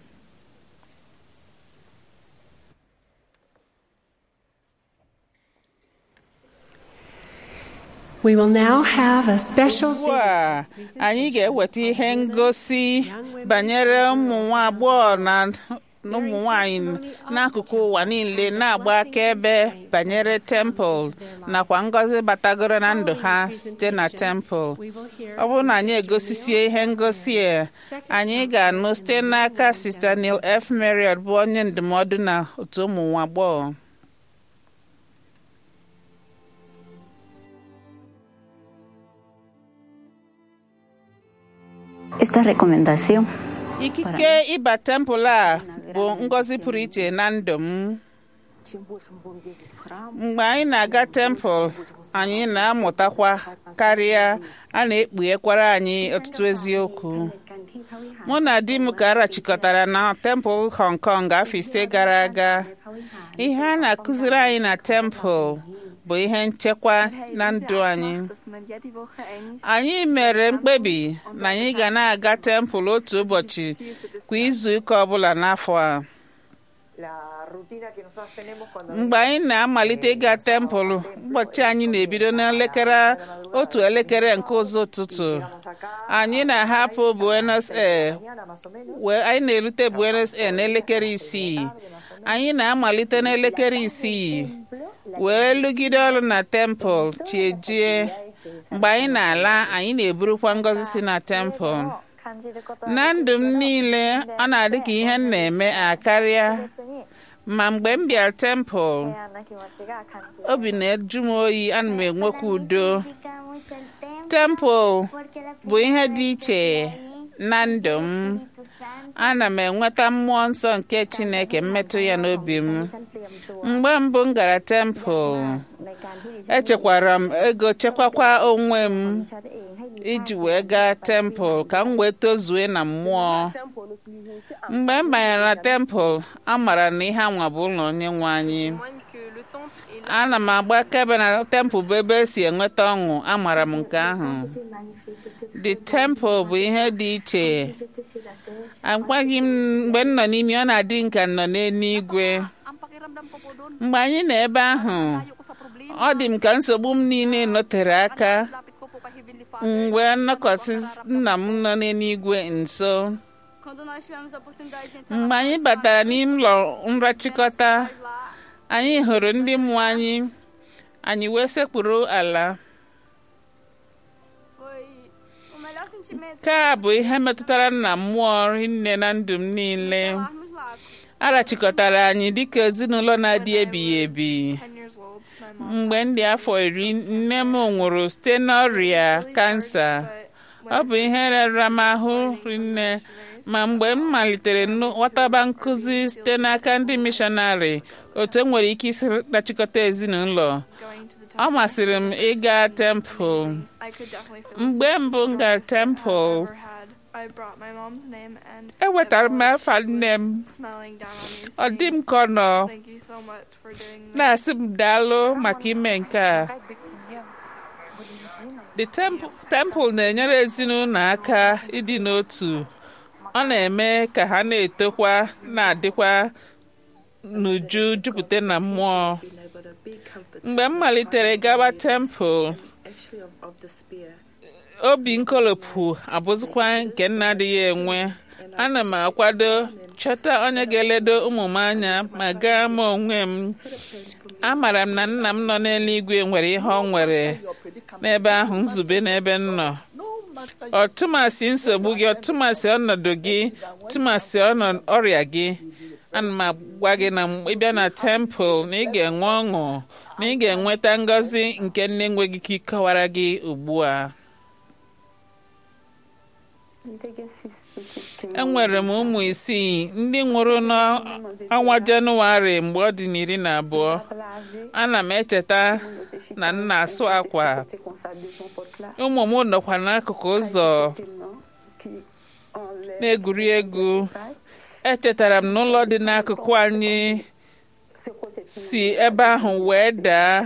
We will now have a special ugbu a anyị ga-eweta ihe ngosi banyere ụmụ nwa agbọghọ na ụmụ nwanyị n'akụkụ ụwa niile na-agba akaebe banyere tempụl nakwa ngọzi batagoro na ndụ ha site na tempụl ọ bụrụ na anyị egosisie ihe ngosi a anyị ga-anụ site n'aka Sista Neil F. Marriott bụ onye ndụmọdụ na otu ụmụ nwa agbọghọ Esta recomendación ikike ịba tempụl a bụ ngọzi pụrụ iche na ndụ m mgbe anyị na-aga tempụl anyị na-amụtakwa karịa a na-ekpughekwara anyị ọtụtụ eziokwu mụ na di m ka arachikọtara na tempụl Hong Kong afọ ise gara aga ihe a na-akụziri anyị na tempụl bụ ihe nchekwa na ndụ anyị anyị mere mkpebi na anyị ga na-aga tempụl otu ụbọchị kwa izu ụka ọbụla n'afọ a mgbe anyị na-amalite ịga tempụl ụbọchị anyị na-ebido n'elekere otu elekere nke ụzọ ụtụtụ anyị na-ahapụ Buenos Aires wee anyị na-erute Buenos Aires n'elekere isii anyị na-amalite n'elekere isii wee lụgide ọrụ na tempụl chiejie mgbe anyị na-ala anyị na-eburukwa ngọzi si na tempụl na ndụ m niile ọ na-adị ka ihe m na-eme akarịa ma mgbe m bịara tempụl obi na-eju m oyi ana m enwekwa udo tempụl bụ ihe dị iche na ndụ m ana m enweta mmụọ nsọ nke chineke mmetụ ya n'obi m mgbe mbụ m gara tempụl echekwara m ego chekwakwa onwe m iji wee gaa tempụl ka m wee tozue na mmụọ mgbe m banyere na tempụl amara na ihe anwa bụ ụlọ onye nwe anyị ana m agba akaebe na tempụl bụ ebe esi enweta ọṅụ amara m nke ahụ the temple bụ ihe dị iche agwaghị m mgbe m nọ n'ime ọ na-adị nka nọ n'eluigwe mgbe anyị nọ ebe ahụ ọ dị m ka nsogbu m niile notere aka mgbe nnọkọsị nna m nọ n'eluigwe nso mgbe anyị batara n'ime ụlọ nrachịkọta anyị hụrụ ndị mmụọ anyị anyị wee sekpuru ala nke a bụ ihe metụtara na mmụọ nne na ndụ m niile arachịkọtara anyị dịka ezinụlọ na-adị ebighị ebi mgbe ndị afọ iri nne m nwụrụ site n'ọrịa kansa ọ bụ ihe rara m ahụ rinne ma mgbe m malitere ghọtaba nkụzi site n'aka ndị mishọnarị otu e nwere ike isi rachịkọta ezinụlọ ọ masịrị m ịga tempụl mgbe mbụ m gara tempụl ewetara m afa nne m ọ dị m ka ọ nọ na-asị m daalụ maka ime nke a the temple na-enyere ezinụlọ aka ịdị n'otu ọ na-eme ka ha na-etokwa na-adịkwa n'uju jupụta na mmụọ mgbe m malitere gaba tempụl obi nkolopụ abụzikwa nke nna adịghị enwe ana m akwado chọta onye ga-eledo ụmụ m anya ma gaa m onwe m amara m na nna m nọ n'eluigwe nwere ihe ọ nwere n'ebe ahụ nzube n'ebe m nọ ọtụmasị nsogbu gị ọtụmasị ọnọdụ gị tụmasị ọrịa gị ana m agwa gị na ịbịa na tempụl na ị ga-enwe ọṅụ na ị ga-enweta ngọzi nke nne enweghị ike ịkọwara gị ugbu a enwere m ụmụ isii ndị nwụrụ n'ọnwa jenụwarị mgbe ọ dị n'iri na abụọ ana m echeta na m na-asụ akwa ụmụ m nọkwa n'akụkụ ụzọ na-egwuri egwu echetara m n'ụlọ dị n'akụkụ anyị si ebe ahụ wee daa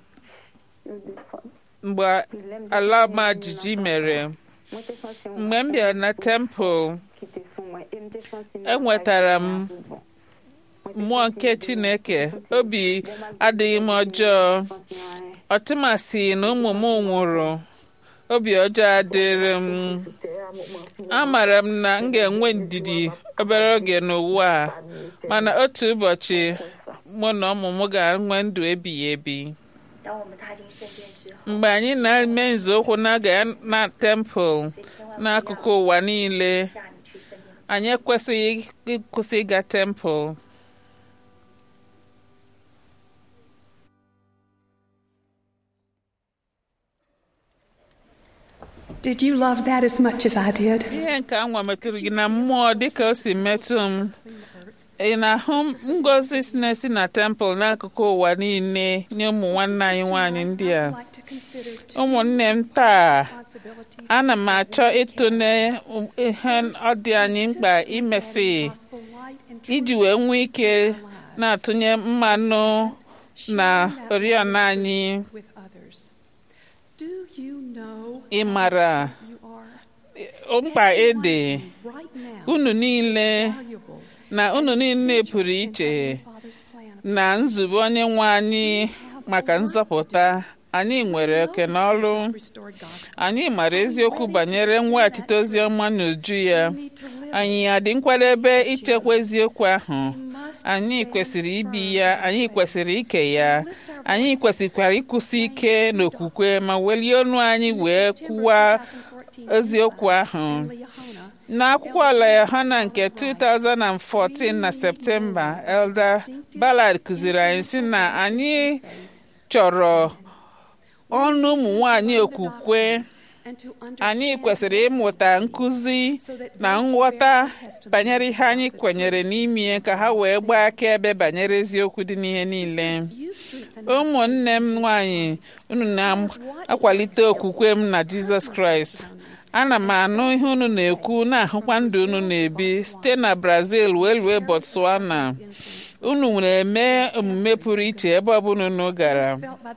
mgbe ala ọma jijiji mere mgbe m bịara na tempụl enwetara m mmụọ nke chineke obi adịghị m ọjọọ ọtụmasị na ụmụ m nwụrụ obi ọjọọ adịrị m amara m na m ga-enwe ndidi obere oge n'ụwa a mana otu ụbọchị mụ na ụmụ m ga-enwe ndụ ebighị ebi mgbe anyị na-eme nzọụkwụ na-aga na tempụl n'akụkụ ụwa niile anyị ekwesịghị ịkwụsị ịga tempụl Did you love that as much as I did? ihe nke anwa metụrụ gị na mmụọ dịka o si metụ m ị na-ahụ ngozi si na-esi na tempụl n'akụkụ ụwa niile nye ụmụ nwanne anyị nwaanyị ndị a ụmụnne m taa ana m achọ ịtụle ihe ọ dị anyị mkpa imesi iji wee nwee ike na-atụnye mmanụ na oriọna anyị ị mara mkpa ịdị unu niile na unu niile pụrụ iche na nzube onye nwe anyị maka nzọpụta anyị nwere oke n'ọrụ anyị mara eziokwu banyere mweghachite ozi ọma n'uju ya anyị adị nkwadebe ichekwa eziokwu ahụ anyị kwesịrị ibi ya anyị kwesịrị ike ya anyị kwesịkwara ịkwụsị ike n'okwukwe ma welie ọnụ anyị wee kwuwa eziokwu ahụ n'akwụkwọ ala yohana nke 2014 na septemba elder ballard kụziri anyị sị na anyị chọrọ ọnụ ụmụ nwanyị okwukwe anyị kwesịrị ịmụta nkụzi na nghọta banyere ihe anyị kwenyere n'ime ka ha wee gbaa akaebe banyere eziokwu dị n'ihe niile ụmụnne m nwanyị unu na-akwalite okwukwe m na jizọs kraịst ana m anụ ihe unu na-ekwu na-ahụkwa ndụ unu na-ebi site na brazil wee rue botswana unu na-eme omume pụrụ iche ebe ọbụla unu gara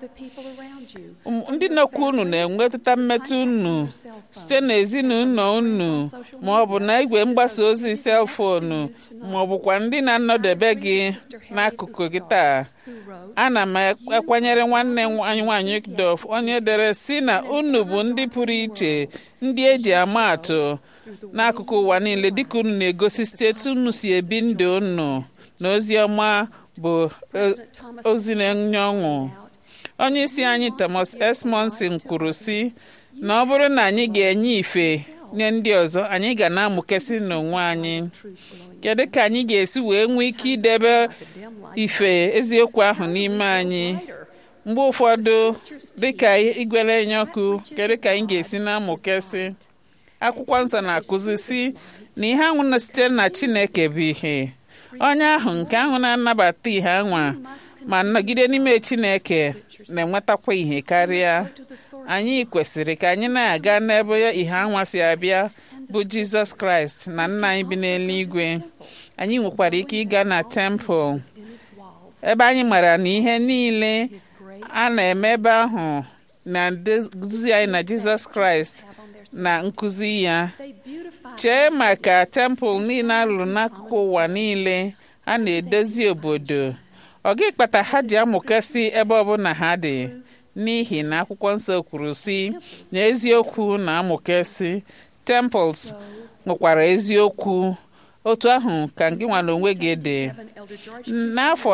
ndị nọkwa unu na-enwetụta mmetụ unu site n'ezinụlọ unu ma ọ bụ na igwe mgbasa ozi selfonu ma ọ bụkwa ndị na-anọdebe gị n'akụkụ gị taa ana m akwanyere nwanne anyị nwanyị Dof onye dere si na unu bụ ndị pụrụ iche ndị eji ama atụ n'akụkụ ụwa niile dịka unu na-egosi steeti unu si ebi ndụ unu na ozi ọma bụ ozi na-enye ọṅụ onye isi anyị Thomas S. Monson kwuru sị na ọ bụrụ na anyị ga-enye ife nye ndị ọzọ anyị ga na-amụkesị n'onwe anyị kedu ka anyị ga-esi wee nwee ike idebe ife eziokwu ahụ n'ime anyị mgbe ụfọdụ dịka igwele enye ọkụ kedu ka anyị ga-esi na-amụkesị akwụkwọ nsọ na-akụzi si na ihe anwụ na sitere na Chineke bụ ihe onye ahụ nke ahụ na-anabata ihe anwa ma nọgide n'ime Chineke na-enwetakwa ihe karịa anyị kwesịrị ka anyị na-aga n'ebe ihe anwa si abịa bụ Jizọs Kraịst na nna anyị bi n'eluigwe anyị nwekwara ike ịga na tempụl ebe anyị mara na ihe niile a na-eme ebe ahụ na-eduzi anyị na Jizọs Kraịst na nkụzi ya chee maka tempụl niile alụrụ n'akụkụ ụwa niile a na-edozi obodo ọ gị kpata ha ji amụkasị ebe ọbụla ha dị n'ihi na akwụkwọ nsọ kwuru si na eziokwu na amụkasị temples nwekwara eziokwu otu ahụ ka gị nwa n'onwe gị dị n'afọ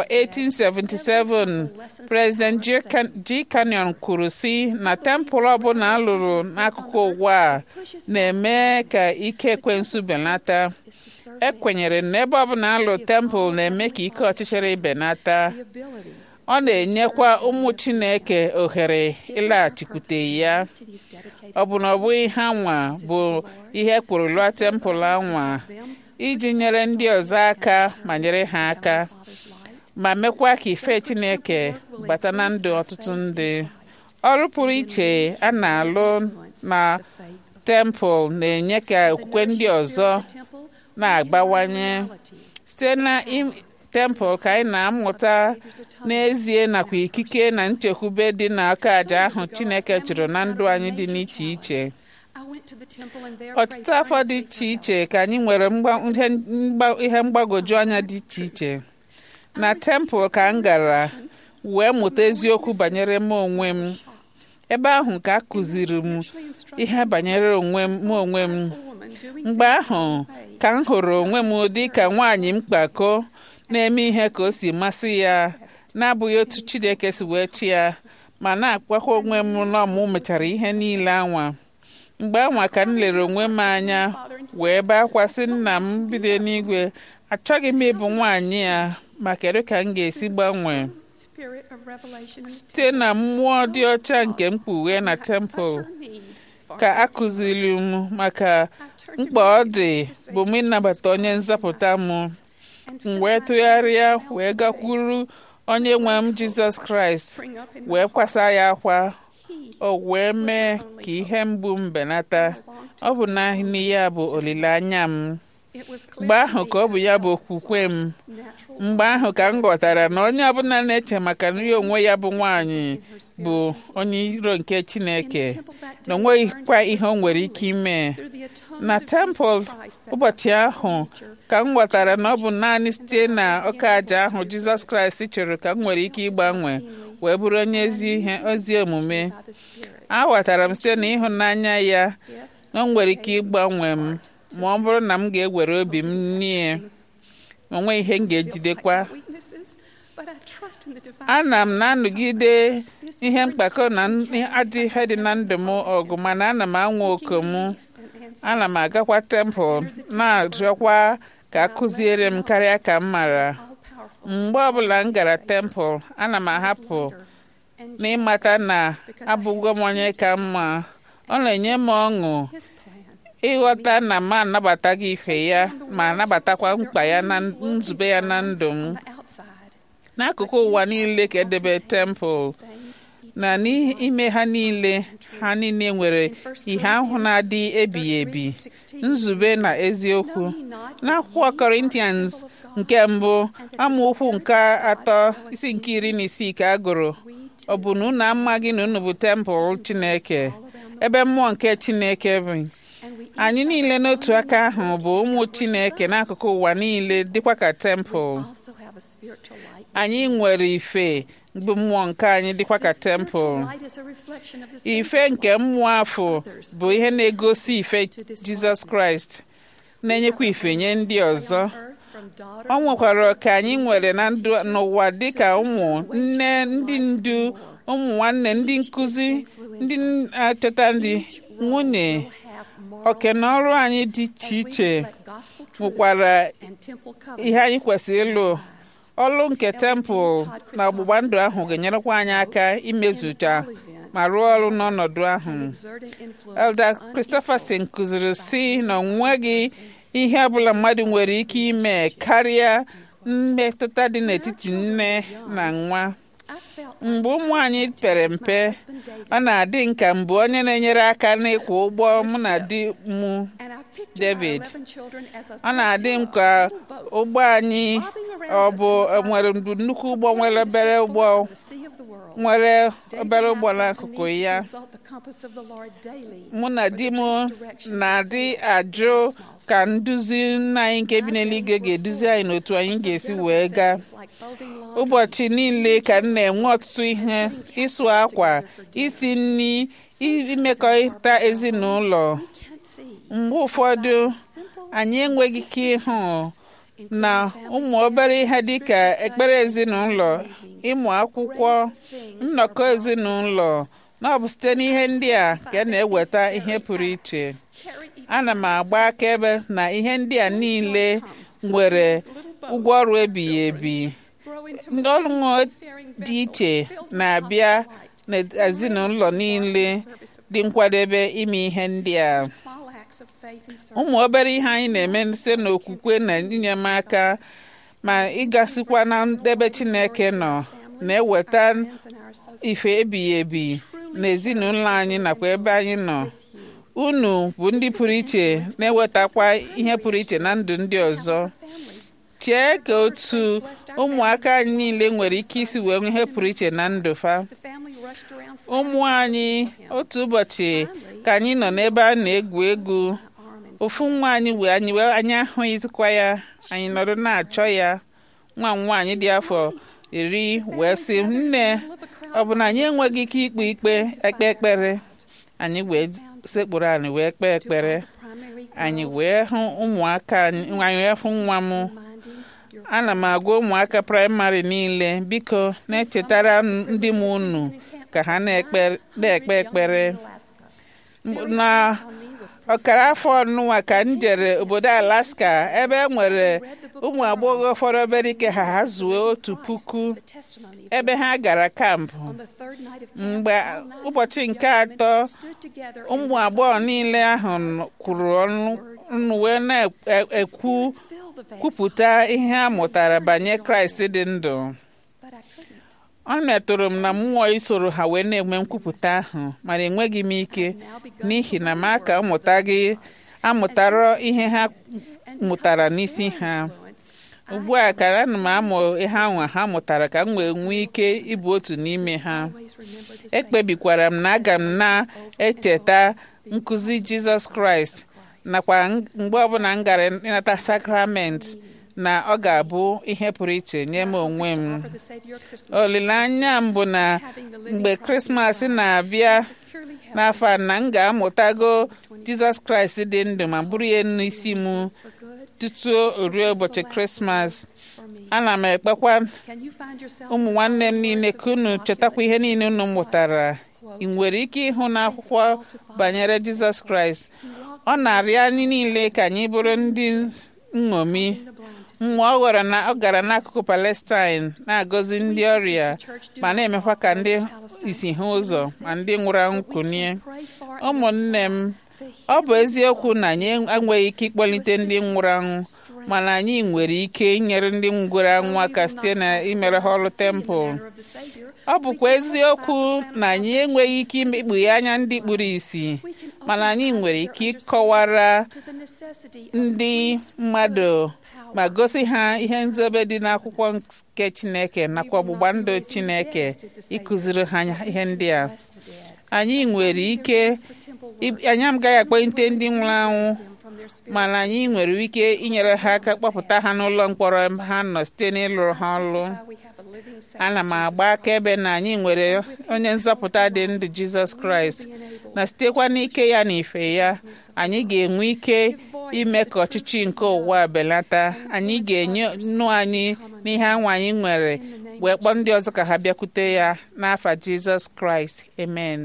1877 President G. Canyon kwuru si na tempụl ọbụla alụrụ n'akụkụ ụwa a na-eme ka ike ekwensu belata ekwenyere na ebe ọbụla alụ tempụl na-eme ka ike ọchịchịrị benata ọ na-enyekwa ụmụ Chineke ohere ịlaghachikwute ya ọ bụ na ọ bụghị ha nwa bụ ihe kwuru lụọ tempụl anwa iji nyere ndị ọzọ aka ma nyere ha aka ma mekwa ka ife Chineke bata na ndụ ọtụtụ ndị ọrụ pụrụ iche a na-alụ na tempụl na-enye ka okwukwe ndị ọzọ na-agbawanye site na tempụl ka anyị na-amụta n'ezie nakwa ikike na nchekwube dị n'aka àjà ahụ Chineke chụrụ na ndụ anyị dị n'iche iche ọtụtụ afọ dị iche iche ka anyị nwere ihe mgbagwoju anya dị iche iche na tempụl ka m gara wee mụta eziokwu banyere m onwe m ebe ahụ ka a kụziri m ihe banyere onwe m onwe m mgbe ahụ ka m hụrụ onwe m dị ka nwaanyị mkpako na-eme ihe ka o si masị ya na-abụghị otu Chineke si wee chi ya ma na-akpakwa onwe m na ọmụ mechara ihe niile anwa mgbe anwa ka m lere onwe m anya wee bee akwa sị nna m bido n'igwe achọghị m ịbụ nwaanyị ya ma kedu ka m ga-esi gbanwee site na mmụọ dị ọcha nke mkpughe na tempụl ka a kụziri m maka mkpa ọ dị bụ m ịnabata onye nzọpụta m m wee tụgharịa wee gakwuru onye nwe m jizọs kraịst wee kwasa ya akwa o wee mee ka ihe mgbu m benata ọ bụ naanị ya bụ olileanya m mgbe ahụ ka ọ bụ ya bụ okwukwe m mgbe ahụ ka m ghọtara na onye ọbụla na-eche maka nri onwe ya bụ nwaanyị bụ onye iro nke chineke na onweghịkwa ihe o nwere ike ime na tempụl ụbọchị ahụ ka m ghọtara na ọ bụ naanị site na ọka aja ahụ jizọs kraịst chọrọ ka m nwere ike ịgbanwe wee bụrụ onye ezi ihe ozi omume aghọtara m site na ịhụnanya ya na o nwere ike ịgbanwe m ma ọ bụrụ na m ga-ewere obi m nie onwe ihe m ga-ejidekwa ana m na-anọgide ihe mkpakọ na ajọ ihe dị na ndụ m ọgụ mana ana m anwa oku m ana m agakwa tempụl na-arịọkwa ka a kụziere m karịa ka m mara mgbe ọbụla m gara tempụl ana m ahapụ n'ịmata na abụgo m onye ka mma ọ na-enye m ọṅụ ịghọta na m anabataghị ife ya ma anabatakwa mkpa ya na nzube ya na ndụ m n'akụkụ ụwa niile ka edebe tempụl na n'ime ha niile ha niile nwere ihe ahụ na-adị ebighị ebi nzube na eziokwu n'akwụkwọ Corinthians nke mbụ amaokwu nke atọ isi nke iri na isii ka a gụrụ ọ bụ na unu amaghị na unu bụ tempụl Chineke ebe mmụọ nke Chineke bụ anyị niile n'otu aka ahụ bụ ụmụ Chineke n'akụkụ ụwa niile dịkwa ka tempụl anyị nwere ife bụ mmụọ nke anyị dịkwa ka tempụl ife nke mmụọ afọ bụ ihe na-egosi ife Jizọs Kraịst na-enyekwa ife nye ndị ọzọ ọ nwekwara ọka anyị nwere na ndụ n'ụwa dịka ụmụ nne ndị ndu ụmụ nwanne ndị nkụzi ndị na-achọta ndị nwunye oke na ọrụ anyị dị iche iche nwekwara ihe anyị kwesịrị ịlụ ọlụ nke tempụl na ọgbụgba ndụ ahụ ga-enyerekwa anyị aka imezucha ma rụọ ọrụ n'ọnọdụ ahụ Elder Christopherson kụziri si na onweghị ihe ọbụla mmadụ nwere ike ime karịa mmetụta dị n'etiti nne na nwa mgbe ụmụ anyị pere mpe ọ na-adị nka mbụ onye na-enyere aka n'ịkwụ ụgbọ mụ na di m David ọ na-adị m ka ụgbọ anyị ọ bụ nwere nnukwu ụgbọ nwere obere ụgbọ nwere obere ụgbọ n'akụkụ ya mụ na di m na-adị ajụ ka nduzi nna anyị nke bi n'eluigwe ga-eduzi anyị n'otu anyị ga-esi wee gaa ụbọchị niile ka m na-enwe ọtụtụ ihe ịsụ akwa isi nri imekọrịta ezinụlọ mgbe ụfọdụ anyị enweghị ike ịhụ na ụmụ obere ihe dịka ekpere ezinụlọ ịmụ akwụkwọ nnọkọ ezinụlọ na ọ bụ site n'ihe ndị a ka a na-eweta ihe pụrụ iche ana m agba akaebe na ihe ndị a niile nwere ụgwọ ọrụ ebighị ebi ndị ọrụ dị iche na-abịa n'ezinụlọ niile dị nkwadebe ime ihe ndị a ụmụ obere ihe anyị na-eme site n'okwukwe na inyemaka ma ịgasikwa na ebe Chineke nọ na-eweta ife ebighị ebi n'ezinụlọ anyị nakwa ebe anyị nọ unu bụ ndị pụrụ iche na-ewetakwa ihe pụrụ iche na ndụ ndị ọzọ chee ka otu ụmụaka anyị niile nwere ike isi wee nwee ihe pụrụ iche na ndụ fa ụmụ anyị otu ụbọchị ka anyị nọ n'ebe a na-egwu egwu ofu nwa anyị wee anyị wee anyị ahụghịzikwa ya anyị nọrọ na-achọ ya nwa m nwaanyị dị afọ iri wee sị nne ọ bụ na anyị enweghị ike ikpe ikpe ekpe ekpere anyị wee sekpụrụ anyị wee kpee ekpere anyị wee hụ ụmụaka anyị wee hụ nwa m ana m agwa ụmụaka praịmarị niile biko na-echetara ndị m unu ka ha na-ekpe ekpere na ọkara afọ ọnụnwa ka m jere obodo Alaska ebe e nwere ụmụ agbọghọ fọrọ obere ike ha ha zuo otu puku ebe ha gara kampụ mgbe ụbọchị nke atọ ụmụ agbọghọ niile ahụ kwuru ọnụ wee na-ekwu kwupụta ihe a mụtara banyere Kraịst dị ndụ ọ metụrụ m na mmụọ isoro ha wee na-enwe nkwupụta ahụ mana enweghị m ike n'ihi na m aka amụtaghị amụtara ihe ha mụtara n'isi ha ugbu a ka ana m amụ ihe ahụ ha mụtara ka m wee nwee ike ịbụ otu n'ime ha ekpebikwara m na aga m na-echeta nkụzi Jizọs Kraịst nakwa mgbe ọbụla m gara ịnata sakramenti na ọ ga-abụ ihe pụrụ iche nye m onwe m olileanya m bụ na mgbe krismas na-abịa n'afọ a na m ga-amụtago jizọs kraịst dị ndụ ma bụrụ ya n'isi m tutu ruo ụbọchị krismas ana m ekpekwa ụmụ nwanne m niile ka unu chetakwa ihe niile unu mụtara ị nwere ike ịhụ n'akwụkwọ banyere jizọs kraịst ọ na-arịọ anyị niile ka anyị bụrụ ndị nṅomi mgbe ọ gwara na ọ gara n'akụkụ Palestine na-agọzi ndị ọrịa ma na-emekwa ka ndị isi ha ụzọ ma ndị nwụrụ anwụ kunie ụmụnne m ọ bụ eziokwu na anyị enweghị ike ịkpọlite ndị nwụrụ anwụ mana anyị nwere ike inyere ndị nwụrụ anwụ aka site na imere ha ọrụ tempụl ọ bụkwa eziokwu na anyị enweghị ike ikpughe anya ndị kpuru ìsì mana anyị nwere ike ịkọwara ndị mmadụ ma gosi ha ihe nzobe dị n'akwụkwọ nke Chineke nakwa ọgbụgba ndụ Chineke ịkụziri ha ihe ndị a anyị nwere ike anyị agaghị akpọlite ndị nwụrụ anwụ mana anyị nwere ike inyere ha aka kpọpụta ha n'ụlọ mkpọrọ ha nọ site n'ịlụrụ ha ọrụ ana m agba akaebe na anyị nwere onye nzọpụta dị ndụ Jizọs Kraịst na sitekwa n'ike ya na ife ya anyị ga-enwe ike ime ka ọchịchị nke ụwa belata anyị ga-enye nnu anyị n'ihe anwa anyị nwere wee kpọọ ndị ọzọ ka ha bịakwute ya n'afa Jizọs Kraịst amen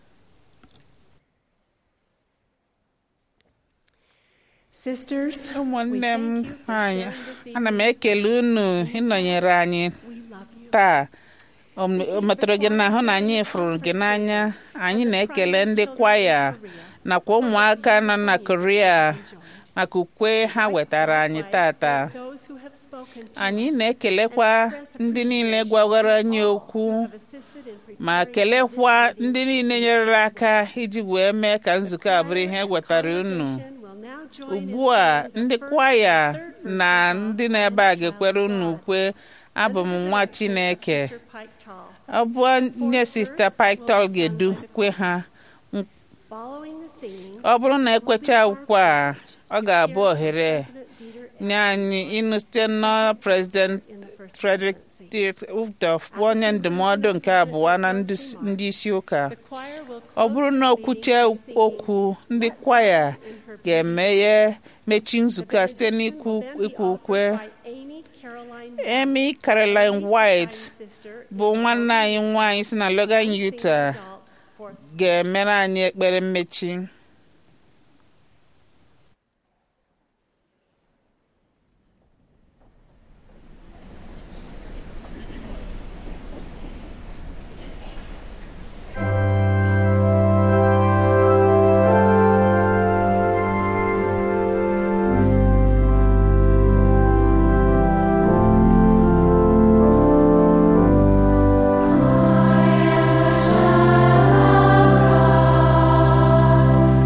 Sisters, ụmụnne m anyị ana m ekele unu ịnọnyere anyị taa o metụrụ gị n'ahụ na anyị fụrụ gị n'anya anyị na-ekele ndị kwaya nakwa ụmụaka nọ na korea maka ukwe ha wetara anyị tata anyị na-ekelekwa ndị niile gwagwara anyị okwu ma kelekwa ndị niile nyerela aka iji wee mee ka nzukọ a bụrụ ihe wetara unu ugbu a ndị kwaya na ndị na-ebe a ga-ekwere unu ukwe abụ m nwa chineke ọ bụ nye sista Pictol ga-edu kwe ha ọ bụrụ na ekwecha ukwe a ọ ga-abụ ohere nye anyị ịnụ site na prezident Frederick Udof bụ onye ndụmọdụ nke abụọ na ndị isi ụka ọ bụrụ na okwuche okwu ndị kwaya ga-emeghe mechi nzukọ a site n'ikwu ukwe Amy Caroline White bụ nwanne anyị nwanyị si na Logan Utah ga-emere anyị ekpere mmechi I am the child of God.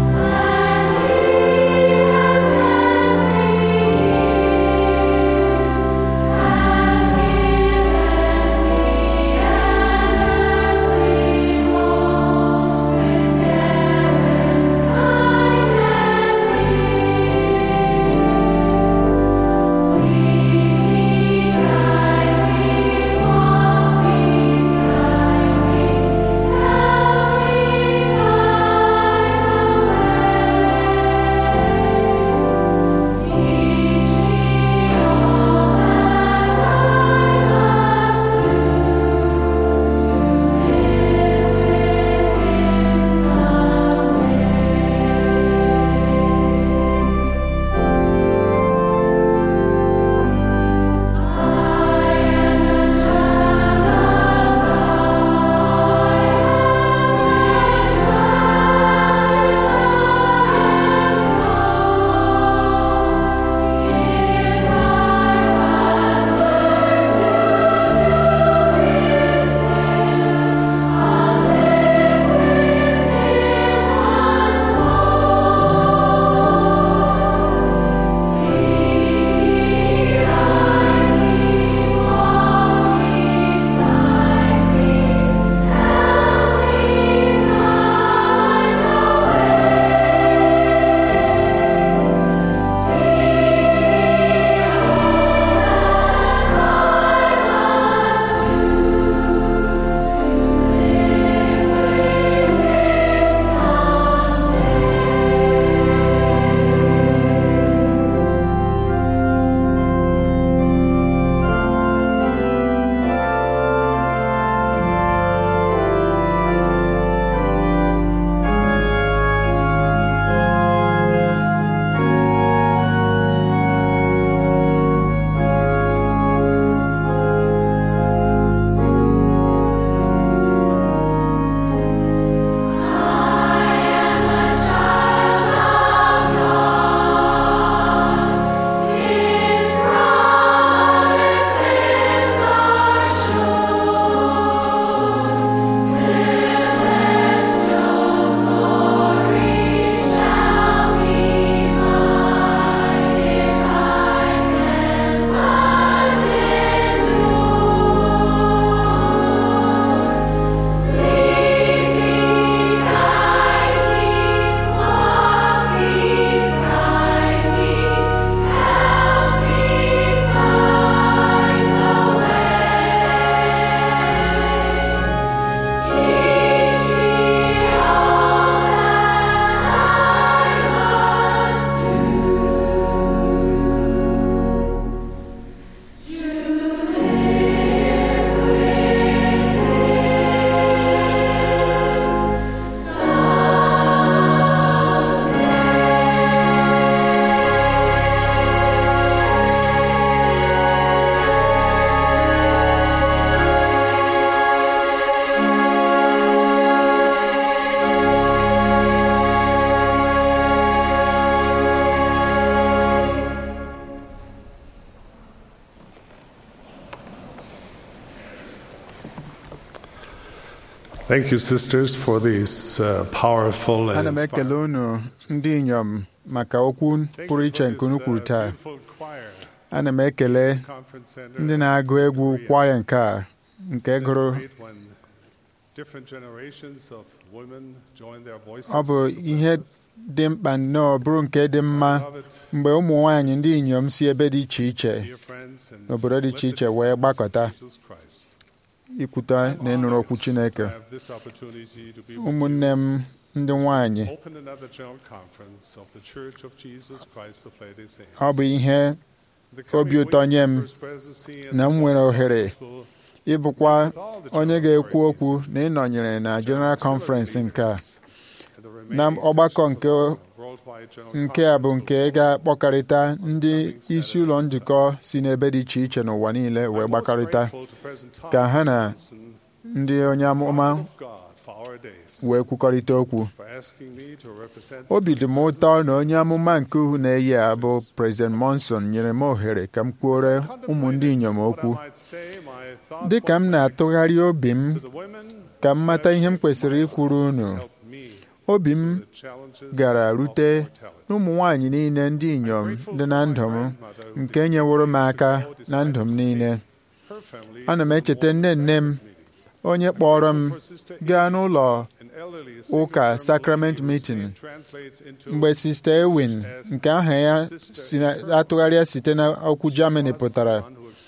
Thank you, sisters, for these uh, powerful and ana m ekele inspiring. unu ndị inyom maka okwu Thank pụrụ you iche for nke unu this, uh, kwuru taa beautiful choir, ana m ekele conference center ndị in na-agụ egwu Korea. kwaya nke a nke Isn't it gụrụ great when different generations of women join their voices ọ bụ to ihe bless us? dị mkpa nnọọ bụrụ nke dị mma I love it, mgbe ụmụ nwaanyị ndị inyom si ebe dị iche iche dear friends, and n'obodo dị iche blessed iche wee disciples of gbakọta Jesus Christ. ikwuta na ịnụrụ okwu Honored Chineke to have this opportunity to be with ụmụnne m ndị nwaanyị you. Open another general conference of the Church of Jesus Christ of Latter-day ọ bụ Saints. ihe The coming obi ụtọ week, nye the m First Presidency and na m the nwere General ohere Conference will ịbụkwa onye ga-ekwu okwu na ịnọnyere na General Conference nke a na ọgbakọ nke nke a bụ nke ga-akpọkarịta ndị isi ụlọ njikọ si n'ebe dị iche iche n'ụwa niile wee gbakọrịta ka ha na ndị onye amụma wee kwukọrịta okwu obi dị m ụtọ na onye amụma nke uhu na-eyi a bụ President Monson nyere m ohere ka m kwuore ụmụ ndị inyom okwu dị ka m na-atụgharị obi m ka m mata ihe m kwesịrị ikwuru unu obi m gara rute n'ụmụ nwaanyị niile ndị inyom dị na ndụ m nke nyeworo m aka na ndụ m niile ana m echeta nne nne m onye kpọrọ m gaa n'ụlọ ụka Sacrament Meeting mgbe Sista Ewin nke aha ya si na- atụgharịa site n'okwu Germany pụtara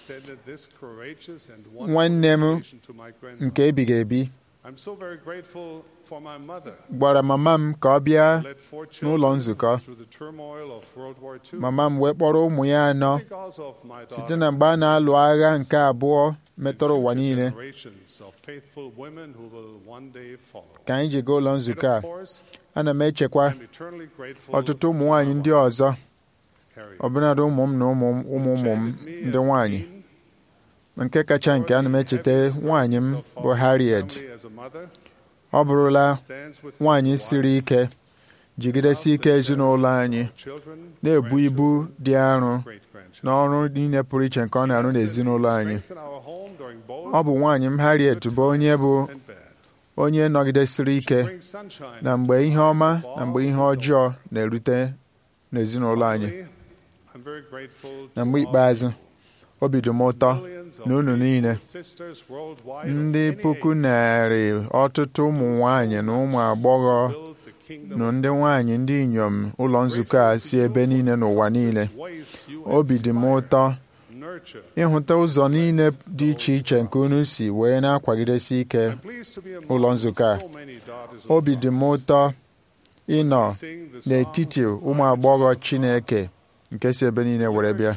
nwanne m nke ebighị ebi gwara mama m ka ọ bịa n'ụlọ nzukọ mama m wee kpọrọ ụmụ ya anọ site na mgbe a na-alụ agha nke abụọ metụrụ ụwa niile ka anyị ji gaa ụlọ nzukọ a ana m echekwa ọtụtụ ụmụ nwaanyị ndị ọzọ ọbụnadị ụmụ m na ụmụ ụmụ ụmụ m ndị nwaanyị nke kacha nke ana m echeta nwaanyị m bụ Harriet ọ bụrụla nwaanyị siri ike jigidesi ike ezinụlọ anyị na-ebu ibu dị arọ n'ọrụ niile pụrụ iche nke ọ na-arụ n'ezinụlọ anyị ọ bụ nwaanyị m Harriet bụ onye bụ onye nọgidesiri ike na mgbe ihe ọma na mgbe ihe ọjọọ na-erute n'ezinụlọ anyị na mgbe ikpeazụ obi dị m ụtọ na unu niile ndị puku narị ọtụtụ ụmụ nwanyị na ụmụ agbọghọ na ndị nwanyị ndị inyom ụlọ nzukọ a si ebe niile n'ụwa niile obi dị m ụtọ ịhụta ụzọ niile dị iche iche nke unu si wee na-akwagidesi ike ụlọ nzukọ a obi dị m ụtọ ịnọ n'etiti ụmụ agbọghọ Chineke nke si ebe niile were bịa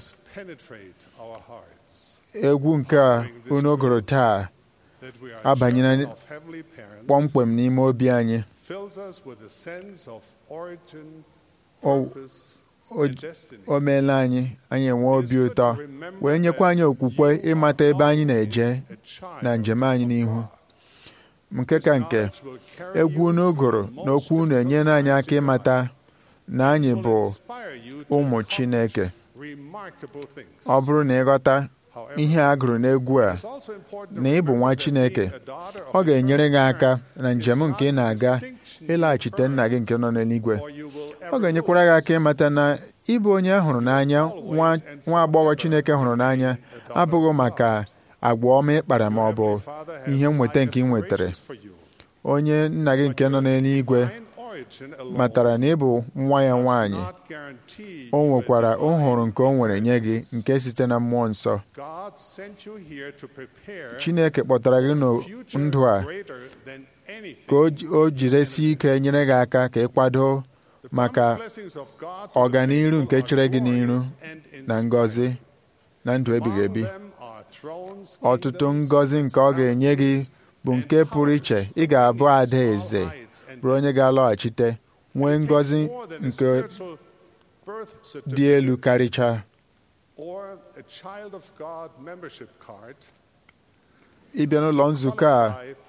egwu nke a unu gụrụ taa abanyela kpọmkwem n'ime obi anyị O- o- o meela anyị anyị enwe obi ụtọ wee nyekwa anyị okwukwe ịmata ebe anyị na-eje na njem anyị n'ihu nke ka nke egwu unu gụrụ na okwu unu enyere anyị aka ịmata na anyị bụ ụmụ Chineke ọ bụrụ na ịghọta ihe a gụrụ n'egwu a na ị bụ nwa Chineke ọ ga-enyere gị aka na njem nke ị na-aga ịlaghachite nna gị nke nọ n'eluigwe ọ ga-enyekwara gị aka ịmata na ịbụ onye a hụrụ n'anya nwa nwa agbọghọ Chineke hụrụ n'anya abụghị maka agwa ọma ịkpara ma ọ bụ ihe nweta nke ị nwetara onye nna gị nke nọ n'eluigwe matara na ị bụ nwa ya nwaanyị o nwekwara nhụrụ nke o nwere nye gị nke site na mmụọ nsọ Chineke kpọtara gị ndụ a ka o ji- o jiresi ike nyere gị aka ka ị kwado maka ọganiru nke chere gị n'iru na ngọzi na ndụ ebighị ebi ọtụtụ ngọzi nke ọ ga-enye gị bụ nke pụrụ iche ị ga-abụ ada eze bụrụ onye ga-alọghachite nwee ngọzi nke dị elu karịchaa ịbịa n'ụlọ nzukọ a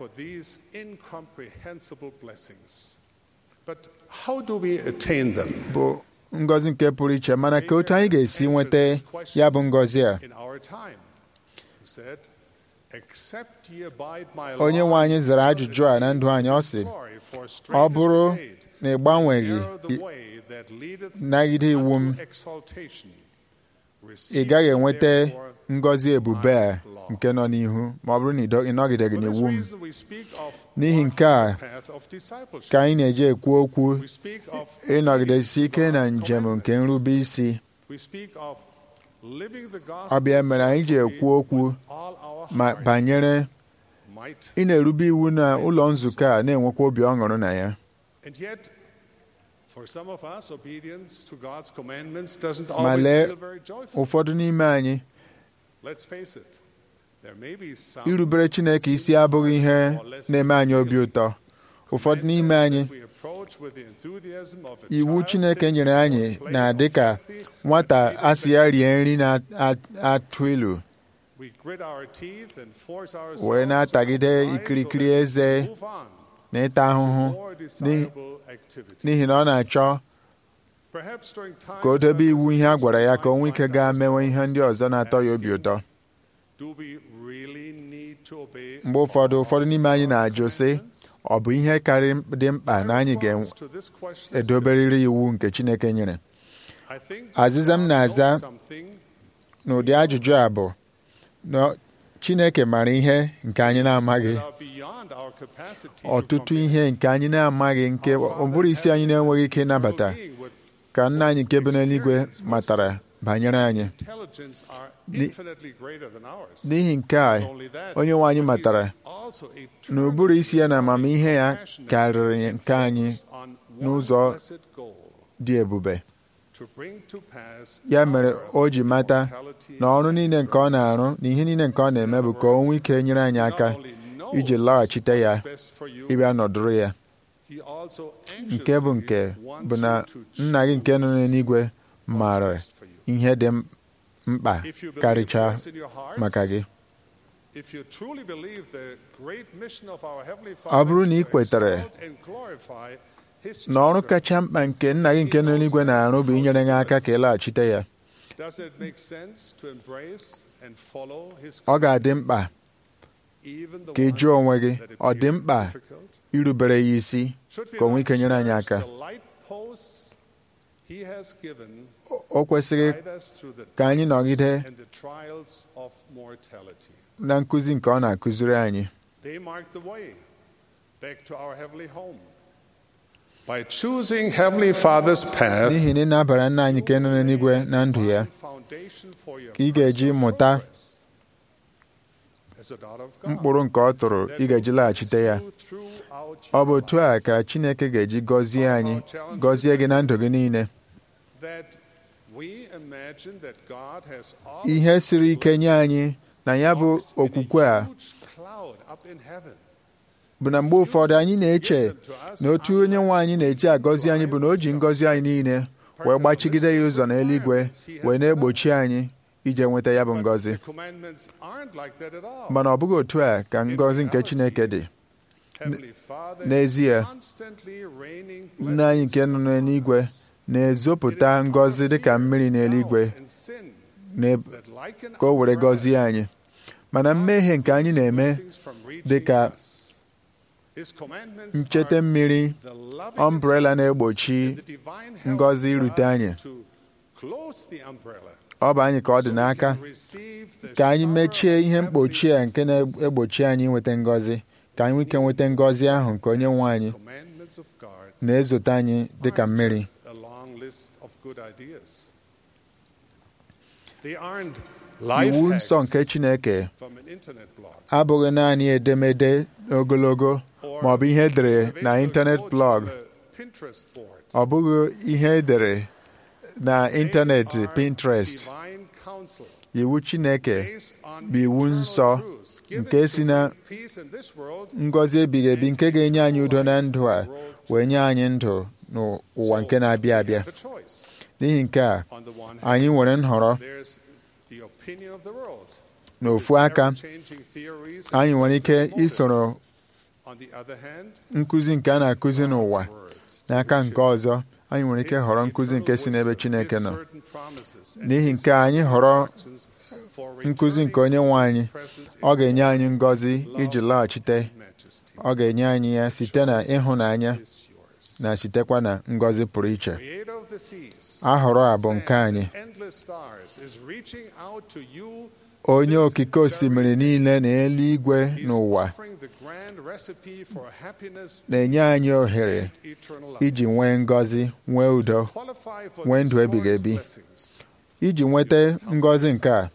bụ ngọzi nke pụrụ iche mana ka otu anyị ga-esi nweta ya bụ ngọzi a Except ye abide my onye nwe anyị zara ajụjụ a na ndụ anyị ọ sị glory, for straight ọ is the bụrụ gate, na ị gbanweghị narrow the way that leadeth nagide iwu m unto exaltation. ị Receive gaghị ye enweta therefore ngọzi ebube a nke nọ n'ihu ma ọ bụrụ na ị dọ- ị nọgideghị For this n'iwu m reason we speak of N'ihi walking nke a, the path of discipleship. ka anyị na-eji ekwu okwu We speak of ịnọgidesi ike na God's njem nke commandments. nrube isi We speak of living the ọ gospel bịa mere anyị ji ekwu okwu with all our ma heart, banyere might, ị na-erube iwu na ụlọ nzukọ a na-enwekwa obi ọṅụrụ na ya and yet for some of us obedience to God's commandments doesn't ma always lee feel very joyful. ụfọdụ n'ime anyị Let's face it. There may be some irubere Chineke isi abụghị ihe na-eme anyị obi ụtọ ụfọdụ n'ime anyị we approach with the enthusiasm of a iwu child Chineke sitting nyere on a anyị plate na-adị of ka healthy, nwata asị ya rie nri na-atụ ilu we grit our teeth and force ourselves wee to na-atagide comply so ikirikiri that we eze move on na ịta ahụhụ to more n'ihi- desirable activities. n'ihi na ọ na-achọ Perhaps during times ka o debe such iwu as ihe a these, gwara we ya ka o might nwee ike find gaa mewe ihe ndị ourselves ọzọ na-atọ ya obi asking, ụtọ Do we really need to obey mgbe ụfọdụ all ụfọdụ n'ime anyị God's na-ajụ sị commandments? ọ bụ ihe karị dị mkpa na anyị My response to this question is ga-edoberịrị iwu nke Chineke nyere I think Azịza m God na-aza knows something n'ụdị ajụjụ a bụ na Chineke maara ihe nke anyị na-amaghị that are beyond our capacity to ọtụtụ comprehend. ihe nke anyị na-amaghị nke ọ bụrụ isi anyị na-enweghị ike ịnabata Being with ka nna anyị nke bi n'eluigwe matara banyere anyị intelligence are Ni- infinitely greater than ours. n'ihi nke a Not only that, onye nwe anyị but he's matara also na ụbụrụ isi ya na amamihe ya passionate karịrị and nke anyị focused on one n'ụzọ blessed goal, dị ebube to bring to pass ya mere our o ji mata immortality na ọrụ niile nke ọ na-arụ na ihe niile nke ọ na-eme bụ ka o nwee ike nyere anyị aka not only knows iji laghachite ya what's best for you, ịbịa nọdụrụ ya he also nke bụ nke anxiously wants bụ na you to nna gị nke nọ n'eluigwe choose maara what's best for you. ihe dị m- mkpa If you believe karịchaa this in your hearts, maka gị if you truly believe the great mission of our Heavenly Ọ Father bụrụ is na ị to kwetere exalt and glorify His na ọrụ children, kacha mkpa nke nna gị nke nọ n'eluigwe na-arụ bụ inyere gị aka ka ị laghachite ya does it make sense to embrace and follow His ọ ga-adị mkpa even the ka ị jụọ onwe gị ones that ọ dị appear mkpa difficult? irubere ya isi Should we ka o nwee not ike nyere anyị cherish aka the light posts He has given o kwesịrị guide us through the ka anyị nọgide and the trials of mortality. na nkụzi nke ọ na-akụziri anyị They mark the way back to our heavenly home. By choosing Heavenly Father's path, n'ihi na ị na-abara nna anyị nke nọ n'eluigwe na ndụ ya foundation for your ka ị ga-eji personal mụta progress. As a daughter of God, mkpụrụ nke ọ tụrụ ị ga-eji laghachite ya you throughout ọ bụ your otu a ka Chineke ga-eji gọzie anyị gọzie gị na ndụ gị niile that we imagine that God has ihe siri ike nye anyị na ya bụ promised in a okwukwe a huge cloud up in heaven. bụ na mgbe ụfọdụ anyị na-eche na otu onye nwe anyị na-eji agọzi anyị bụ na o ji ngọzi anyị niile wee gbachigide ya ụzọ n'eluigwe wee na-egbochi anyị ije nweta ya bụ But ngọzi the commandments aren't like that at all. mana ọ bụghị otu a ka ngọzi nke Chineke dị Heavenly Father n'ezie, is constantly raining nna anyị nke nọ n'eluigwe na-ezopụta ngọzi dịka mmiri n'eluigwe and sin na- that liken ka o were our gọzie anyị mana mmehie nke anyị na-eme blessings from reaching dị ka us. His commandments nchete are mmiri the loving umbrella instructions na-egbochi and the divine help ngọzi for irute us anyị. to close the umbrella ọ bụ anyị ka ọ dị so we n'aka can receive the ka anyị shower mechie of ihe mkpochi a heavenly nke na-egbochi anyị nweta ngọzi ka anyị nwee ike nweta ngọzi ahụ nke onye nwe anyị commandments of God na-ezote anyị dịka aren't mmiri just a long list of good ideas. They aren't iwu life nsọ nke hacks Chineke from an internet blog abụghị naanị edemede ogologo ma ọ bụ ihe edere na ịntanet blọg Pinterest board. ọ bụghị ihe edere na ịntanetị They are Pinterest divine counsel iwu Chineke based on bụ iwu eternal nsọ truths given nke to si na bring peace in this world ngọzi ebighị ebi nke ga-enye anyị udo na ndụ a wee nye anyị ndụ n'ụwa nke na-abịa abịa have a choice. n'ihi nke a On the one hand, anyị nwere nhọrọ there's the opinion of the world. n'ofu aka Ever-changing theories and anyị nwere ike motives. isoro On the other hand, nkụzi nke a na-akụzi n'ụwa God's word, n'aka nke ọzọ anyị nwere ike họrọ nkụzi nke si n'ebe Chineke nọ n'ihi nke a, anyị họrọ nkụzi nke onye nwe anyị ọ ga-enye anyị ngọzi iji laghachite ọ ga-enye anyị ya site na ịhụnanya na sitekwa na ngọzi pụrụ iche ahọrọ a bụ nke anyị onye okike osimiri niile na eluigwe n'ụwa na-enye anyị ohere iji nwee ngọzi nwee udo nwee ndụ ebighị ebi iji nweta ngọzi nke a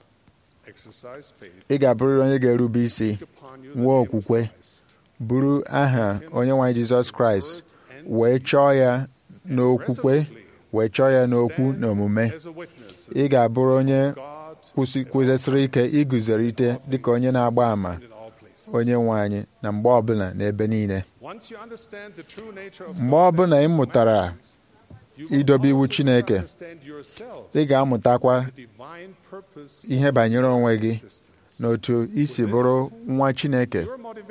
ị ga-abụrịrị onye ga-erube isi nwee okwukwe buru aha onye nwe anyị Jizọs Kraịst wee chọọ ya n'okwukwe wee chọọ ya n'okwu na omume ị ga-abụrụ onye kwụsịsịrị ike iguzorite dịka onye na-agba àmà onye nwe anyị na mgbe ọbụla n'ebe niile mgbe ọbụla ị mụtara idobe iwu Chineke ị ga-amụtakwa ihe banyere onwe gị na otu isi bụrụ nwa Chineke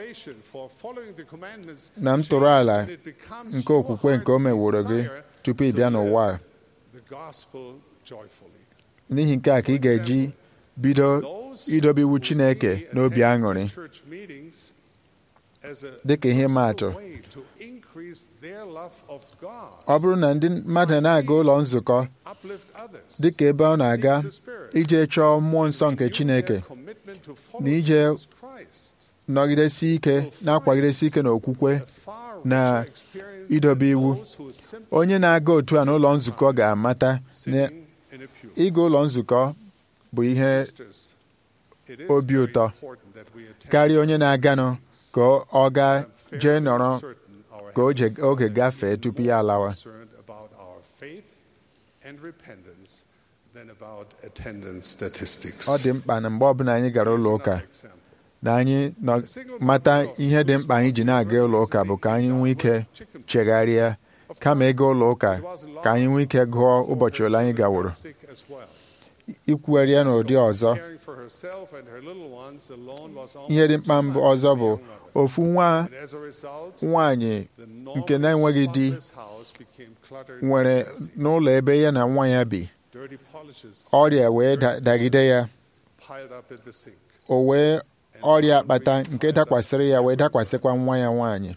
na ntụrụ ala nke okwukwe nke o meworo gị tupu ị bịa n'ụwa n'ihi nke a ka ị ga-eji bido idobe iwu Chineke n'obi aṅụrị dịka ihe maatụ ọ bụrụ na ndị mmadụ na-aga ụlọ nzukọ dịka ebe ọ na-aga ije chọọ mmụọ nsọ nke Chineke na ije nọgidesi ike na-akwagidesi ike n'okwukwe na idobe iwu onye na-aga otu a n'ụlọ nzukọ ga-amata na ịga ụlọ nzukọ bụ ihe obi ụtọ karịa onye na-aganụ ka ọ gaa jee nọrọ ka oge gafee tupu ya alawa ọ dị mkpa na mgbe ọbụla anyị gara ụlọ ụka na anyị mata ihe dị mkpa anyị ji na-aga ụlọ ụka bụ ka anyị nwee ike chegharịa kama ịga ụlọ ụka ka anyị nwee ike gụọ ụbọchị ole anyị gaworo ikwugharị ya n'ụdị ọzọ ihe dị mkpa mbụ ọzọ bụ ofu nwa nwanyị nke na-enweghị di nwere n'ụlọ ebe ya na nwa ya bi ọrịa wee dagide ya o wee ọrịa akpata nke dakwasịrị ya wee dakwasịkwa nwa ya nwaanyị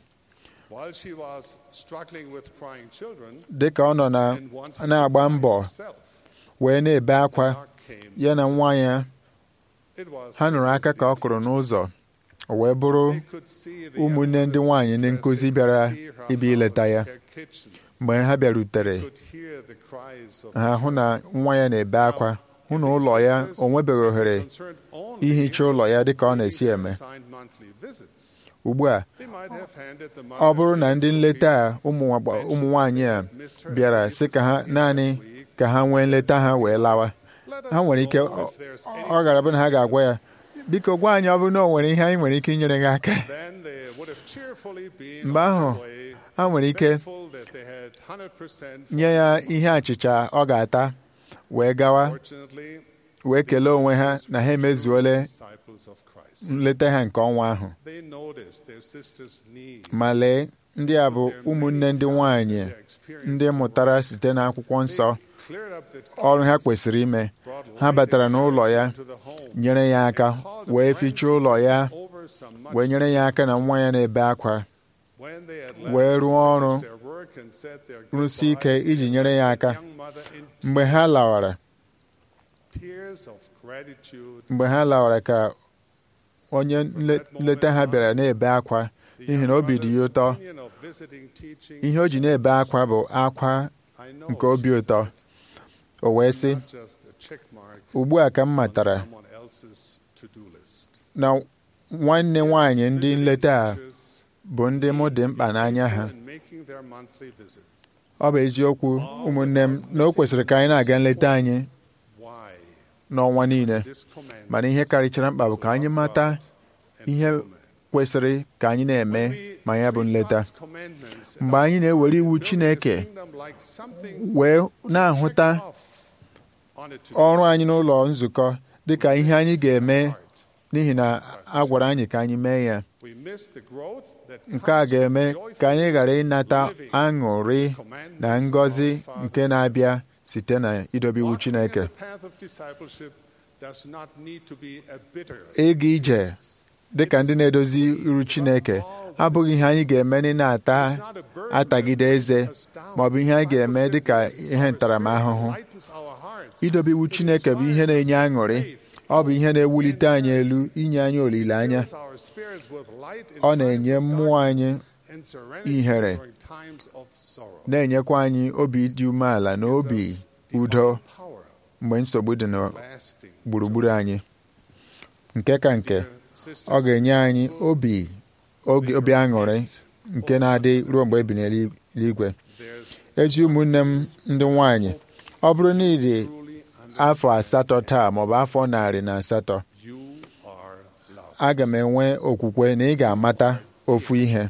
dị ka ọ nọ na-agba mbọ wee na-ebe akwa ya na nwa ya ha nụrụ aka ka ọ kụrụ n'ụzọ o wee bụrụ ụmụnne ndị nwaanyị ndị nkụzi bịara ịbịa ileta ya mgbe ha bịarutere ha hụ na nwa ya na-ebe akwa hụ na ụlọ ya o nwebeghị ohere ihicha ụlọ ya dịka ọ na-esi eme ugbu a ọ bụrụ na ndị nleta a ụmụ nwaanyị a bịara sị ka ha naanị ka ha nwee nleta ha wee lawa ha nwere ike ọ gara bụ na ha ga-agwa ya biko gwa anyị ọ bụrụ na o nwere ihe anyị nwere ike inyere gị aka mgbe ahụ ha nwere ike nye ya ihe achịcha ọ ga-ata wee gawa wee kelee onwe ha na ha emezuole nleta ha nke ọnwa ahụ ma lee ndị a bụ ụmụnne ndị nwanyị ndị mụtara site n'akwụkwọ nsọ ọrụ ha kwesịrị ime ha batara n'ụlọ ya nyere ya aka wee fichaa ụlọ ya wee nyere ya aka na nwa ya na-ebe akwa wee rụọ ọrụ rụsi ike iji nyere ya aka mgbe ha lawara mgbe ha lawara ka onye nleta ha bịara na-ebe akwa n'ihi na obi dị ya ụtọ ihe o ji na-ebe akwa bụ akwa nke obi ụtọ o wee sị ugbu a ka m matara na nwanne nwanyị ndị nleta a bụ ndị mụ dị mkpa n'anya ha ọ bụ eziokwu ụmụnne m na o kwesịrị ka anyị na-aga nleta anyị n'ọnwa niile mana ihe karịchara mkpa bụ ka anyị mata ihe kwesịrị ka anyị na-eme ma ya bụ nleta mgbe anyị na-ewere iwu Chineke wee na-ahụta ọrụ anyị n'ụlọ nzukọ dịka ihe anyị ga-eme n'ihi na a gwara anyị ka anyị mee ya nke a ga-eme ka anyị ghara ịnata aṅụrị na ngọzi nke na-abịa site na idobe iwu Chineke does not need to be a bitter ịga ije dị ka ndị na-edozi iru Chineke abụghị ihe anyị ga-eme ndị na-ata atagide eze ma ọ bụ ihe anyị ga-eme dị ka ihe ntaramahụhụ lightens our hearts. idobe iwu Chineke bụ ihe na-enye aṅụrị ọ bụ ihe na-ewulite anyị elu inye anyị olileanya fills our spirits with light in ọ times na-enye of mmụọ anyị darkness and serenity ihere. during times of sorrow. na-enyekwa anyị obi dị umeala na obi Gives us udo divine power, mgbe nsogbu dị na lasting gburugburu anyị nke ka nke Dear sisters ọ ga-enye anyị obi oge- obi aṅụrị nke na-adị ruo mgbe ebi n'eluigwe there's ezi ụmụnne m ndị nwanyị ọ bụrụ na ị dị truly an afọ asatọ taa maọbụ afọ narị na asatọ you are loved. aga m enwe okwukwe na ị ga-amata ofu ihe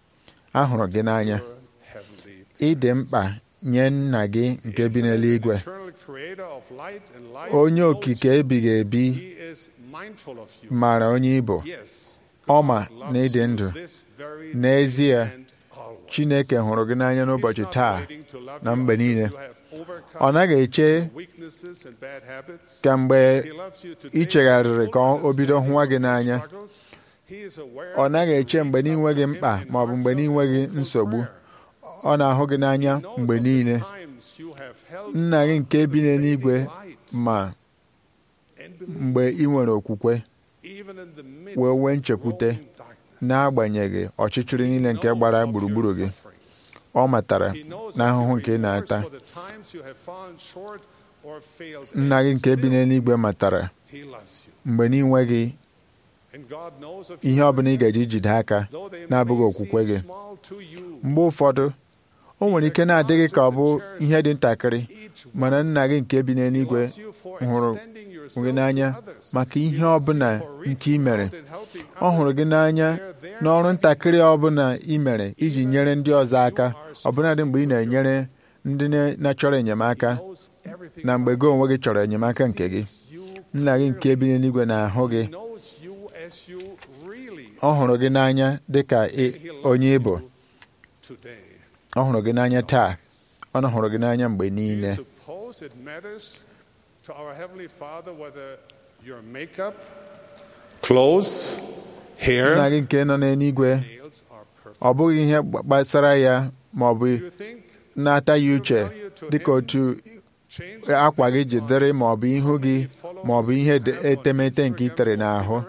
ahụrụ gị n'anya Your heavenly ị dị mkpa nye nna gị nke bi n'eluigwe eternal creator of light and life onye knows okike ebighị ebi He is mindful of you. maara onye ịbụ Yes, ọ ma God na ị dị loves ndụ you this very n'ezie and always. Chineke hụrụ gị n'anya n'ụbọchị He's not taa waiting to love na you mgbe until niile you have overcome ọ naghị eche weaknesses and bad habits. ka mgbe He loves you today ị chegharịrị with ka full o bido hụwa gị understanding n'anya of your struggles. He is aware ọ naghị that eche you mgbe reach out n'inweghị to him mkpa in ma ọ bụ mgbe heartfelt n'inweghị and nsogbu prayer. ọ na-ahụ gị n'anya He knows mgbe of the niile times you have held nna gị on nke to bi the n'eluigwe fading light ma and believe, mgbe ị nwere okwukwe even in the midst wee nwee of nchekwute growing darkness. n'agbanyeghị ọchịchịrị niile nke Knows gbara of your gburugburu gị sufferings. ọ matara He knows of n'ahụhụ your nke ị na-ata remorse for the times you have fallen short or failed nna gị and nke bi still n'eluigwe matara He loves you. mgbe n'inweghị And God knows of ihe your ọ bụla ị ga-eji successes, jide aka though they na-abụghị may okwukwe seem gị small to you. mgbe ụfọdụ o nwere ike na-adịghị ka ọ bụ ihe dị ntakịrị Each mana nna gị nke bi He n'eluigwe loves you for hụrụ extending yourself gị n'anya to others. maka He ihe loves ọbụla you for nke ị reaching mere out and helping ọ hụrụ others gị n'anya where their n'ọrụ help ntakịrị is. ọbụla ị mere iji nyere ndị ọzọ aka ọbụnadị mgbe ị na-enyere ndị na- na-achọrọ enyemaka He knows everything na mgbe about gị onwe gị chọrọ enyemaka nke gị sees you nna gị nke bi n'eluigwe na-ahụ gị He knows you as you really ọ hụrụ gị n'anya dị ka ị- He loves onye ịbụ you today. ọ hụrụ gị n'anya taa ọ na hụrụ gị n'anya mgbe Do niile you suppose it matters to our Heavenly Father whether your makeup, clothes, hair, nna gị nke nọ n'eluigwe nails are perfect? ọ bụghị ihe gbasara ya ma ọ bụ Do you think na-ata ya uche dịka otu change akwa gị ji dịrị ma ọ bụ ihu gị ma ọ bụ ihe de- etemete nke ị tere n'ahụ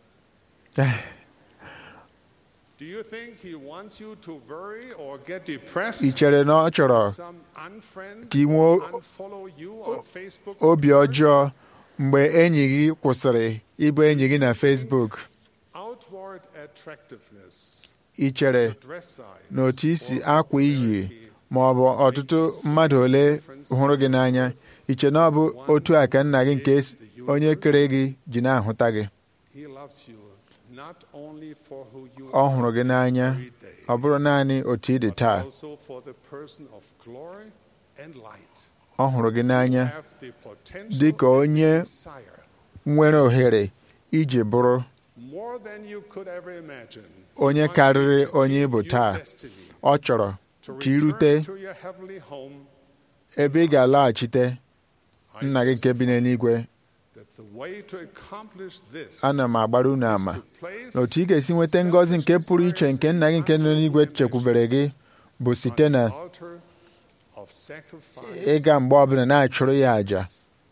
Do you think he wants you to worry or get depressed? ị chere na ọ chọrọ Some unfriend ka ị nwee unfollow you on Facebook obi ọjọọ mgbe enyi gị kwụsịrị ịbụ enyi gị na Facebook outward attractiveness, ị chere dress size, na otu isi or akwa iyi popularity ma ọ bụ ọtụtụ mmadụ ole hụrụ gị n'anya iche na ọ bụ otu a ka nna gị nke s- onye kere gị ji na-ahụta gị He loves you not only for who you ọ are hụrụ gị this n'anya very day, ọ bụrụ naanị otu ị dị but taa also for the person of glory and light. ọ hụrụ gị n'anya You have the potential dị ka and onye desire, nwere ohere iji bụrụ more than you could ever imagine. onye He wants karịrị you to onye ị bụ achieve your taa destiny, ọ chọrọ to ka ị rute return to your heavenly home, ebe ị ga-alaghachite I nna gị nke bi n'eluigwe that the way to accomplish this ana m agbara unu is ama to place na otu ị ga-esi nweta ngọzi nke pụrụ iche nke nna gị nke nọ n'eluigwe chekwubere gị bụ site na on the altar of sacrifice ịga mgbe ọbụla na-achụrụ ya àjà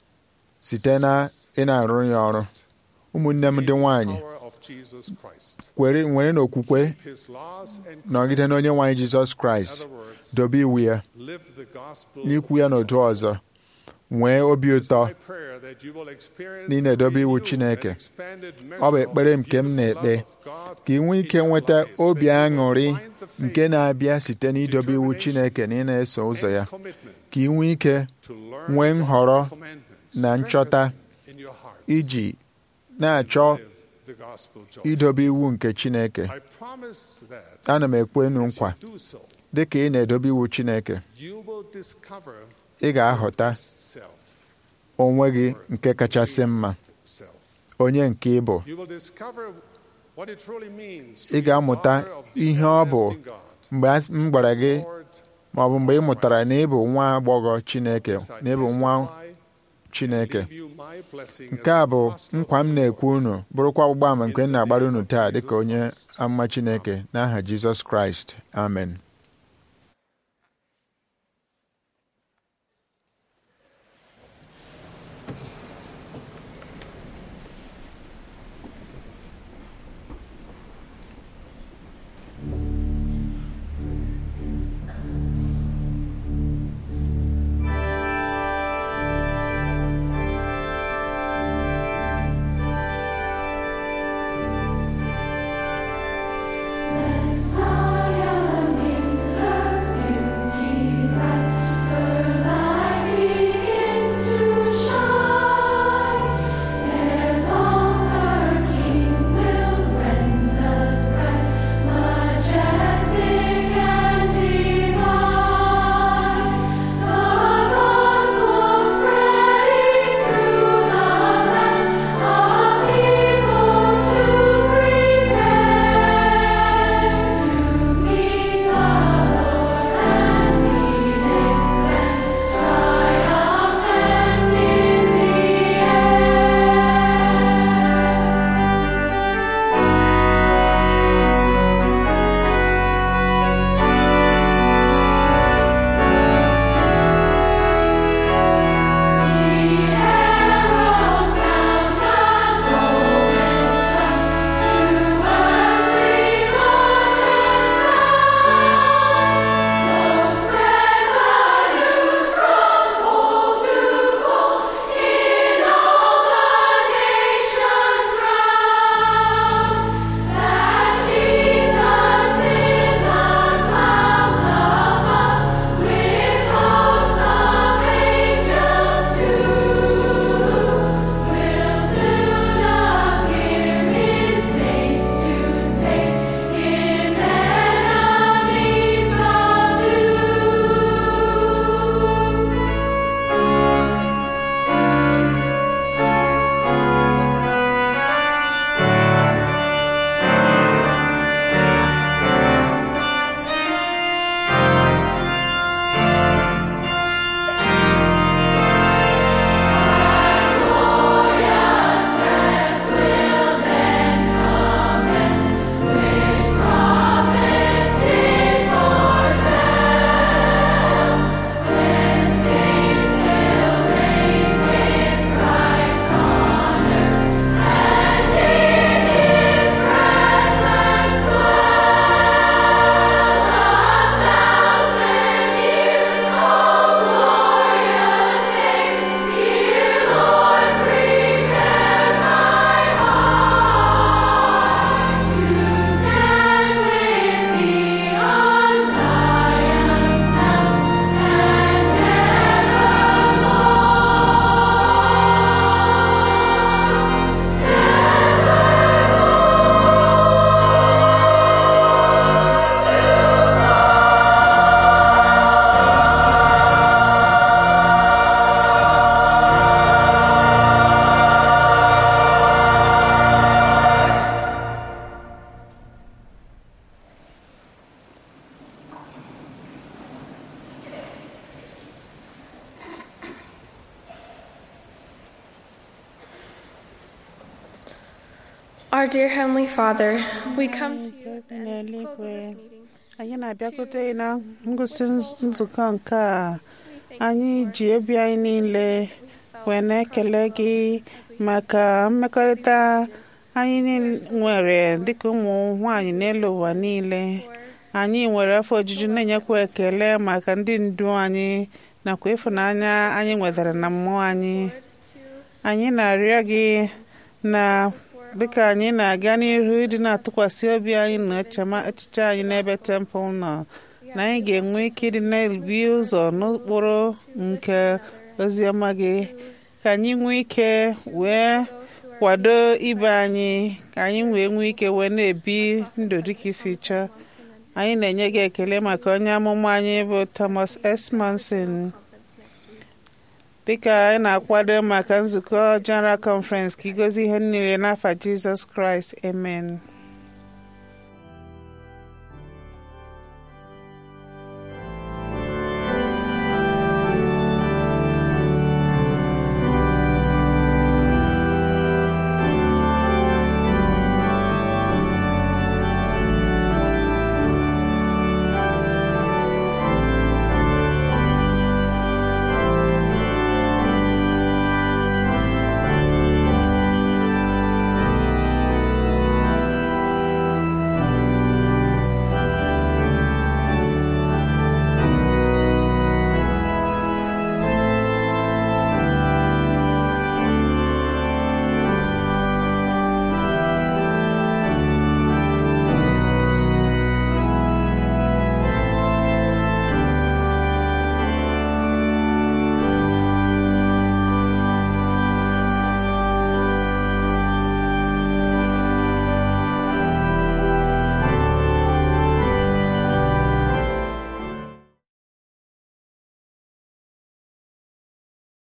site na ị na-arụ ya ọrụ ụmụnne m ndị nwanyị power of Jesus Christ. kwere nwere n'okwukwe His laws and nọgide n'onye nwanyị jizọs kraịst other words, dobe iwu ya live the gospel. n'ikwu ya n'otu ọzọ nwee obi ụtọ My prayer that you will experience na ị na-edobe iwu renewed Chineke. and expanded ọ bụ measure ekpere of nke m the na-ekpe love of God ka ị nwee ike in your nweta lives, obi that you will aṅụrị find the faith nke na-abịa site n'idobe iwu chineke na ị na-eso ụzọ ya and commitment ka ị nwee ike to learn nwee nhọrọ God's commandments, na treasure nchọta them in your hearts, iji na-achọ live the gospel joy. idobe iwu nke chineke I promise that ana m ekwe enu as nkwa you do so, dị ka ị na-edobe iwu chineke you will discover ị ga-ahụta best self, onwe gị nke kachasị mma self. onye nke ị bụ You will discover what it truly means to ị be a ga-amụta daughter of the ihe ọ bụ everlasting God. mgbe a- m gwara gị Lord, ma ọ bụ mgbe ị mụtara na ị bụ nwa agbọghọ chineke yes, I na ị bụ nwa testify chineke leave you my blessing nke as a an bụ apostle nkwa m na-ekwu unu bụrụkwa ọgbụgba ama nke m na-agbara unu taa dịka onye amụma chineke n'aha jizọs kraịst amen Zion in her beauty rest, her light begins to shine. Ere long her King will rend the skies, majestic and divine. The gospel spreading through the land, a people to prepare. To meet our Lord and He expect triumphant in the air. The herald sound the golden trump to earth's remotest bound. Lo, spread the news from pole to pole in all the nations round, that Jesus in the clouds above, with hosts of angels too, will soon appear His saints to save His enemies subdue. Stand with me on Zion's mount and Our dear Heavenly Father, we come to you at the Nke end bi close of n'eluigwe this meeting. anyị na-abịakwute gị na ngụsị nz- nzukọ nke a anyị ji obi anyị niile wee na-ekele gị maka mmekọrịta anyị niile nwere dịka ụmụ nwanyị n'elu ụwa niile anyị nwere afọ ojuju na-enyekwa ekele maka ndị ndu anyị nakwa ịfụnanya anyị nwetara na mmụọ anyị anyị na-arịọ gị na dịka anyị na-aga n'ihu ịdị na-atụkwasị obi anyị na echema- echiche anyị n'ebe tempụl nọ na anyị ga-enwe ike ịdị na-ebi ụzọ n'ụkpụrụ nke oziọma gị ka anyị nwee ike wee kwado ibe anyị ka anyị wee nwee ike wee na-ebi ndụ dịka isi chọọ anyị na-enye gị ekele maka onye amụma anyị bụ Thomas S. Monson dịka anyị na-akwado maka nzukọ General Conference ka igozi ihe niile n'afa Jizọs Kraịst amen